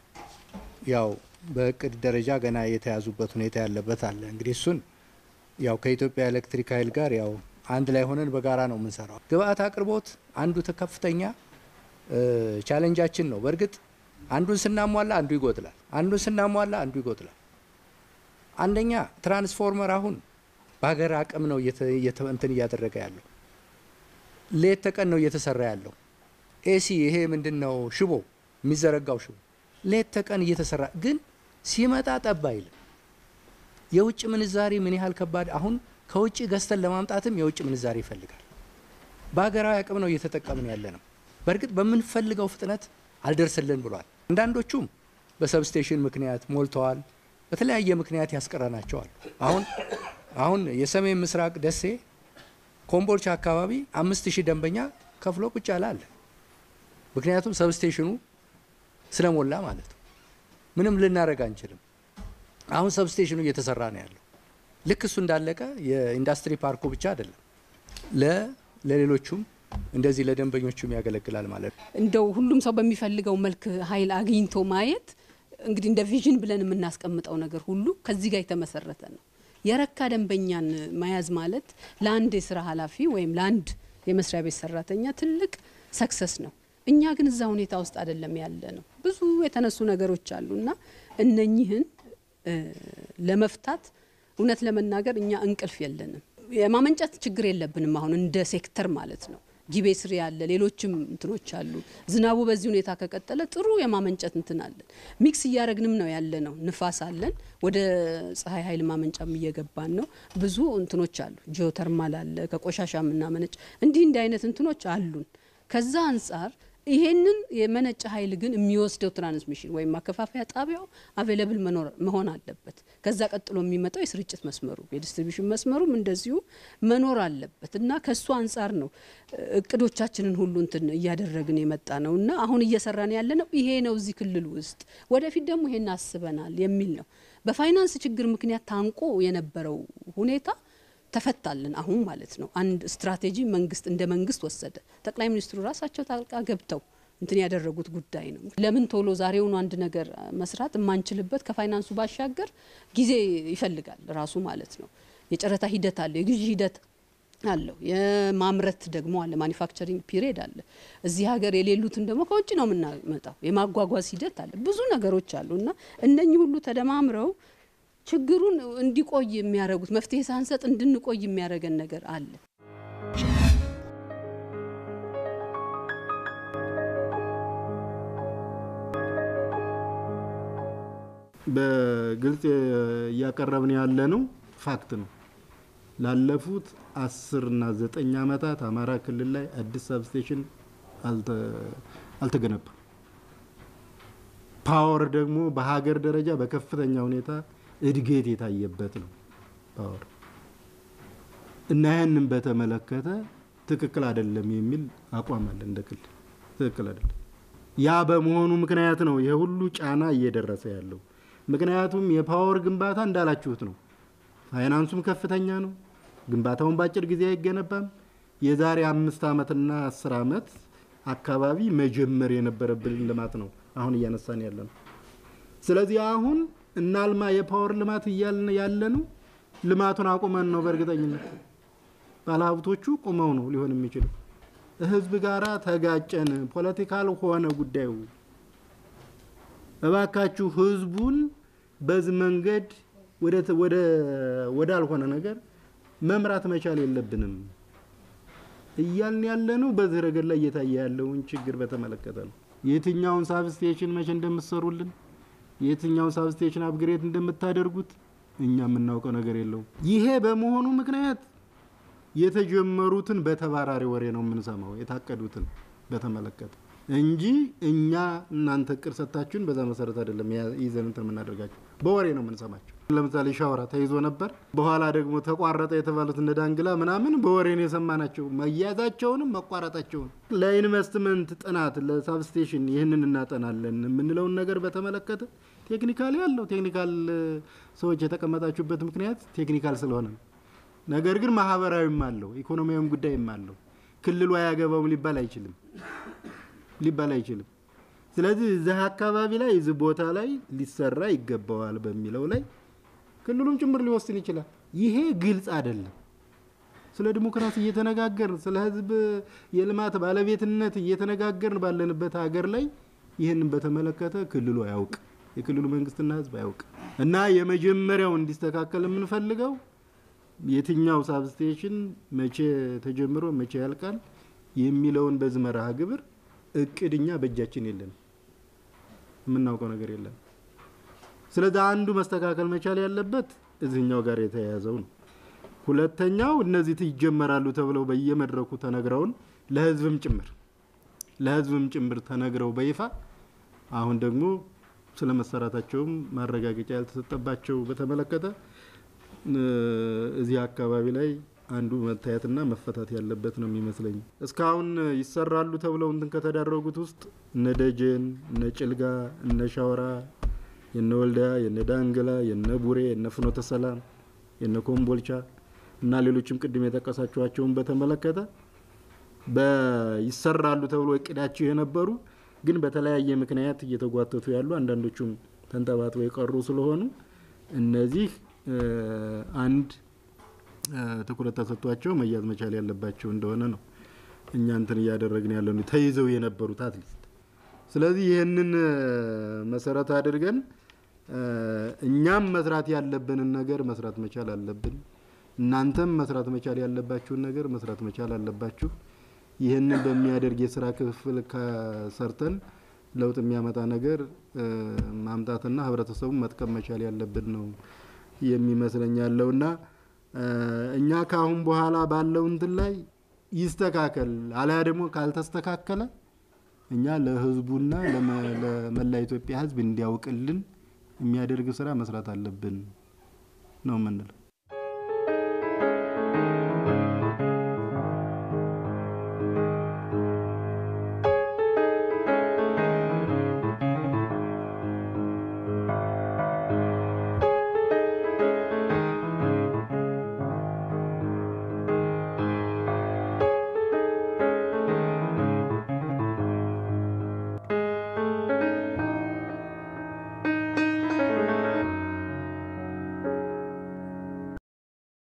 ያው በእቅድ ደረጃ ገና የተያዙበት ሁኔታ ያለበት አለ። እንግዲህ እሱን ያው ከኢትዮጵያ ኤሌክትሪክ ኃይል ጋር ያው አንድ ላይ ሆነን በጋራ ነው የምንሰራው። ግብአት አቅርቦት አንዱ ከፍተኛ ቻሌንጃችን ነው። በእርግጥ አንዱን ስናሟላ አንዱ ይጎድላል፣ አንዱን ስናሟላ አንዱ ይጎድላል። አንደኛ ትራንስፎርመር አሁን በሀገር አቅም ነው እንትን እያደረገ ያለው ሌት ተቀን ነው እየተሰራ ያለው። ኤሲ ይሄ ምንድን ነው ሽቦ የሚዘረጋው ሽቦ ሌት ተቀን እየተሰራ ግን ሲመጣ ጠብ አይልም። የውጭ ምንዛሪ ምን ያህል ከባድ አሁን ከውጭ ገዝተን ለማምጣትም የውጭ ምንዛሪ ይፈልጋል። በሀገራዊ አቅም ነው እየተጠቀምን ያለ ነው። በእርግጥ በምንፈልገው ፍጥነት አልደርስልን ብሏል። አንዳንዶቹም በሰብስቴሽን ምክንያት ሞልተዋል። በተለያየ ምክንያት ያስቀረናቸዋል። አሁን አሁን የሰሜን ምስራቅ ደሴ ኮምቦልቻ አካባቢ አምስት ሺህ ደንበኛ ከፍሎ ቁጭ ያለ አለ። ምክንያቱም ሰብስቴሽኑ ስለሞላ ማለት ነው። ምንም ልናደርግ አንችልም። አሁን ሰብስቴሽኑ እየተሰራ ነው ያለው። ልክ እሱ እንዳለቀ የኢንዱስትሪ ፓርኩ ብቻ አይደለም ለሌሎቹም እንደዚህ ለደንበኞቹም ያገለግላል ማለት ነው። እንደው ሁሉም ሰው በሚፈልገው መልክ ኃይል አግኝቶ ማየት እንግዲህ እንደ ቪዥን ብለን የምናስቀምጠው ነገር ሁሉ ከዚህ ጋር የተመሰረተ ነው። የረካ ደንበኛን መያዝ ማለት ለአንድ የስራ ኃላፊ ወይም ለአንድ የመስሪያ ቤት ሰራተኛ ትልቅ ሰክሰስ ነው። እኛ ግን እዛ ሁኔታ ውስጥ አይደለም ያለ ነው። ብዙ የተነሱ ነገሮች አሉ እና እነኚህን ለመፍታት እውነት ለመናገር እኛ እንቅልፍ የለንም። የማመንጨት ችግር የለብንም። አሁን እንደ ሴክተር ማለት ነው። ጊቤ ስር ያለ ሌሎችም እንትኖች አሉ። ዝናቡ በዚህ ሁኔታ ከቀጠለ ጥሩ የማመንጨት እንትን አለን። ሚክስ እያረግንም ነው ያለ ነው። ንፋስ አለን። ወደ ፀሐይ ኃይል ማመንጫም እየገባን ነው። ብዙ እንትኖች አሉ። ጂኦተርማል አለ። ከቆሻሻ የምናመነጭ እንዲህ እንዲህ አይነት እንትኖች አሉን። ከዛ አንጻር ይሄንን የመነጨ ኃይል ግን የሚወስደው ትራንስሚሽን ወይም ማከፋፈያ ጣቢያው አቬለብል መሆን አለበት። ከዛ ቀጥሎ የሚመጣው የስርጭት መስመሩ የዲስትሪቢሽን መስመሩም እንደዚሁ መኖር አለበት እና ከሱ አንጻር ነው እቅዶቻችንን ሁሉ እንትን እያደረግን የመጣ ነው እና አሁን እየሰራን ያለ ነው ይሄ ነው እዚህ ክልል ውስጥ ወደፊት ደግሞ ይሄን አስበናል የሚል ነው። በፋይናንስ ችግር ምክንያት ታንቆ የነበረው ሁኔታ ተፈታልን አሁን ማለት ነው። አንድ ስትራቴጂ መንግስት እንደ መንግስት ወሰደ። ጠቅላይ ሚኒስትሩ ራሳቸው ጣልቃ ገብተው እንትን ያደረጉት ጉዳይ ነው። ለምን ቶሎ ዛሬውኑ አንድ ነገር መስራት የማንችልበት ከፋይናንሱ ባሻገር ጊዜ ይፈልጋል ራሱ ማለት ነው። የጨረታ ሂደት አለው፣ የግዢ ሂደት አለው፣ የማምረት ደግሞ አለ፣ ማኒፋክቸሪንግ ፒሪየድ አለ። እዚህ ሀገር የሌሉትን ደግሞ ከውጭ ነው የምናመጣው። የማጓጓዝ ሂደት አለ፣ ብዙ ነገሮች አሉ እና እነኚህ ሁሉ ተደማምረው ችግሩን እንዲቆይ የሚያደርጉት መፍትሄ ሳንሰጥ እንድንቆይ የሚያደርገን ነገር አለ። በግልጽ እያቀረብን ያለ ነው ፋክት ነው። ላለፉት አስር እና ዘጠኝ ዓመታት አማራ ክልል ላይ አዲስ ሰብስቴሽን አልተገነባም። ፓወር ደግሞ በሀገር ደረጃ በከፍተኛ ሁኔታ እድገት የታየበት ነው ፓወር እና ያንን በተመለከተ ትክክል አይደለም የሚል አቋም አለ እንደ ክልል ትክክል አይደለም። ያ በመሆኑ ምክንያት ነው ይሄ ሁሉ ጫና እየደረሰ ያለው። ምክንያቱም የፓወር ግንባታ እንዳላችሁት ነው፣ ፋይናንሱም ከፍተኛ ነው። ግንባታውን በአጭር ጊዜ አይገነባም። የዛሬ አምስት ዓመትና አስር ዓመት አካባቢ መጀመር የነበረብን ልማት ነው አሁን እያነሳን ያለ ነው። ስለዚህ አሁን እናልማ የፓወር ልማት እያልን ያለ ነው ልማቱን አቁመን ነው በእርግጠኝነት ባለሀብቶቹ ቁመው ነው ሊሆን የሚችለው። ህዝብ ጋራ ተጋጨን፣ ፖለቲካል ሆነ ጉዳዩ። እባካችሁ ህዝቡን በዚህ መንገድ ወዳልሆነ ነገር መምራት መቻል የለብንም እያልን ያለ ነው። በዚህ ረገድ ላይ እየታየ ያለውን ችግር በተመለከተ ነው። የትኛውን ሳብስቴሽን መቼ እንደምትሰሩልን፣ የትኛውን ሳብስቴሽን አፕግሬድ እንደምታደርጉት እኛ የምናውቀው ነገር የለውም። ይሄ በመሆኑ ምክንያት የተጀመሩትን በተባራሪ ወሬ ነው የምንሰማው፣ የታቀዱትን በተመለከተ እንጂ እኛ እናንተ እቅድ ሰጥታችሁን በዛ መሰረት አይደለም ይዘን እንትን የምናደርጋቸው፣ በወሬ ነው የምንሰማቸው። ለምሳሌ ሻወራ ተይዞ ነበር፣ በኋላ ደግሞ ተቋረጠ የተባሉት እነ ዳንግላ ምናምን በወሬ ነው የሰማናቸው፣ መያዛቸውንም መቋረጣቸውን። ለኢንቨስትመንት ጥናት ለሳብስቴሽን ይህንን እናጠናለን የምንለውን ነገር በተመለከተ ቴክኒካል ያለው ቴክኒካል ሰዎች የተቀመጣችሁበት ምክንያት ቴክኒካል ስለሆነ ነው። ነገር ግን ማህበራዊም አለው ኢኮኖሚያዊም ጉዳይም አለው። ክልሉ አያገባውም ሊባል አይችልም ሊባል አይችልም። ስለዚህ እዚህ አካባቢ ላይ እዚህ ቦታ ላይ ሊሰራ ይገባዋል በሚለው ላይ ክልሉም ጭምር ሊወስን ይችላል። ይሄ ግልጽ አይደለም። ስለ ዲሞክራሲ እየተነጋገርን ስለ ህዝብ የልማት ባለቤትነት እየተነጋገርን ባለንበት ሀገር ላይ ይህንን በተመለከተ ክልሉ አያውቅ፣ የክልሉ መንግስትና ህዝብ አያውቅ እና የመጀመሪያው እንዲስተካከል የምንፈልገው የትኛው ሳብስቴሽን መቼ ተጀምሮ መቼ ያልቃል የሚለውን በዚህ መርሃ ግብር እቅድኛ በእጃችን የለን፣ የምናውቀው ነገር የለም። ስለዚህ አንዱ መስተካከል መቻል ያለበት እዚህኛው ጋር የተያያዘው ነው። ሁለተኛው እነዚህ ይጀመራሉ ተብለው በየመድረኩ ተነግረውን ለህዝብም ጭምር ለህዝብም ጭምር ተነግረው በይፋ አሁን ደግሞ ስለ መሰራታቸውም ማረጋገጫ ያልተሰጠባቸው በተመለከተ እዚህ አካባቢ ላይ አንዱ መታየትና መፈታት ያለበት ነው የሚመስለኝ። እስካሁን ይሰራሉ ተብለው እንትን ከተዳረጉት ውስጥ እነ ደጀን፣ እነ ጭልጋ፣ እነ ሻወራ፣ የነ ወልዲያ፣ የነ ዳንግላ፣ የነ ቡሬ፣ የነ ፍኖተ ሰላም፣ የነ ኮምቦልቻ እና ሌሎችም ቅድም የጠቀሳችኋቸውን በተመለከተ ይሰራሉ ተብሎ እቅዳቸው የነበሩ ግን በተለያየ ምክንያት እየተጓተቱ ያሉ አንዳንዶቹም ተንጠባጥበው የቀሩ ስለሆኑ እነዚህ አንድ ትኩረት ተሰጥቷቸው መያዝ መቻል ያለባቸው እንደሆነ ነው እኛ እንትን እያደረግን ያለ ተይዘው የነበሩት አትሊስት። ስለዚህ ይህንን መሰረት አድርገን እኛም መስራት ያለብንን ነገር መስራት መቻል አለብን። እናንተም መስራት መቻል ያለባችሁን ነገር መስራት መቻል አለባችሁ። ይህንን በሚያደርግ የስራ ክፍል ከሰርተን ለውጥ የሚያመጣ ነገር ማምጣትና ህብረተሰቡን መጥቀም መቻል ያለብን ነው የሚመስለኝ ያለውና እኛ ከአሁን በኋላ ባለው እንትን ላይ ይስተካከል አለያ ደግሞ ካልተስተካከለ እኛ ለህዝቡና ለመላ ኢትዮጵያ ህዝብ እንዲያውቅልን የሚያደርግ ስራ መስራት አለብን ነው የምንለው።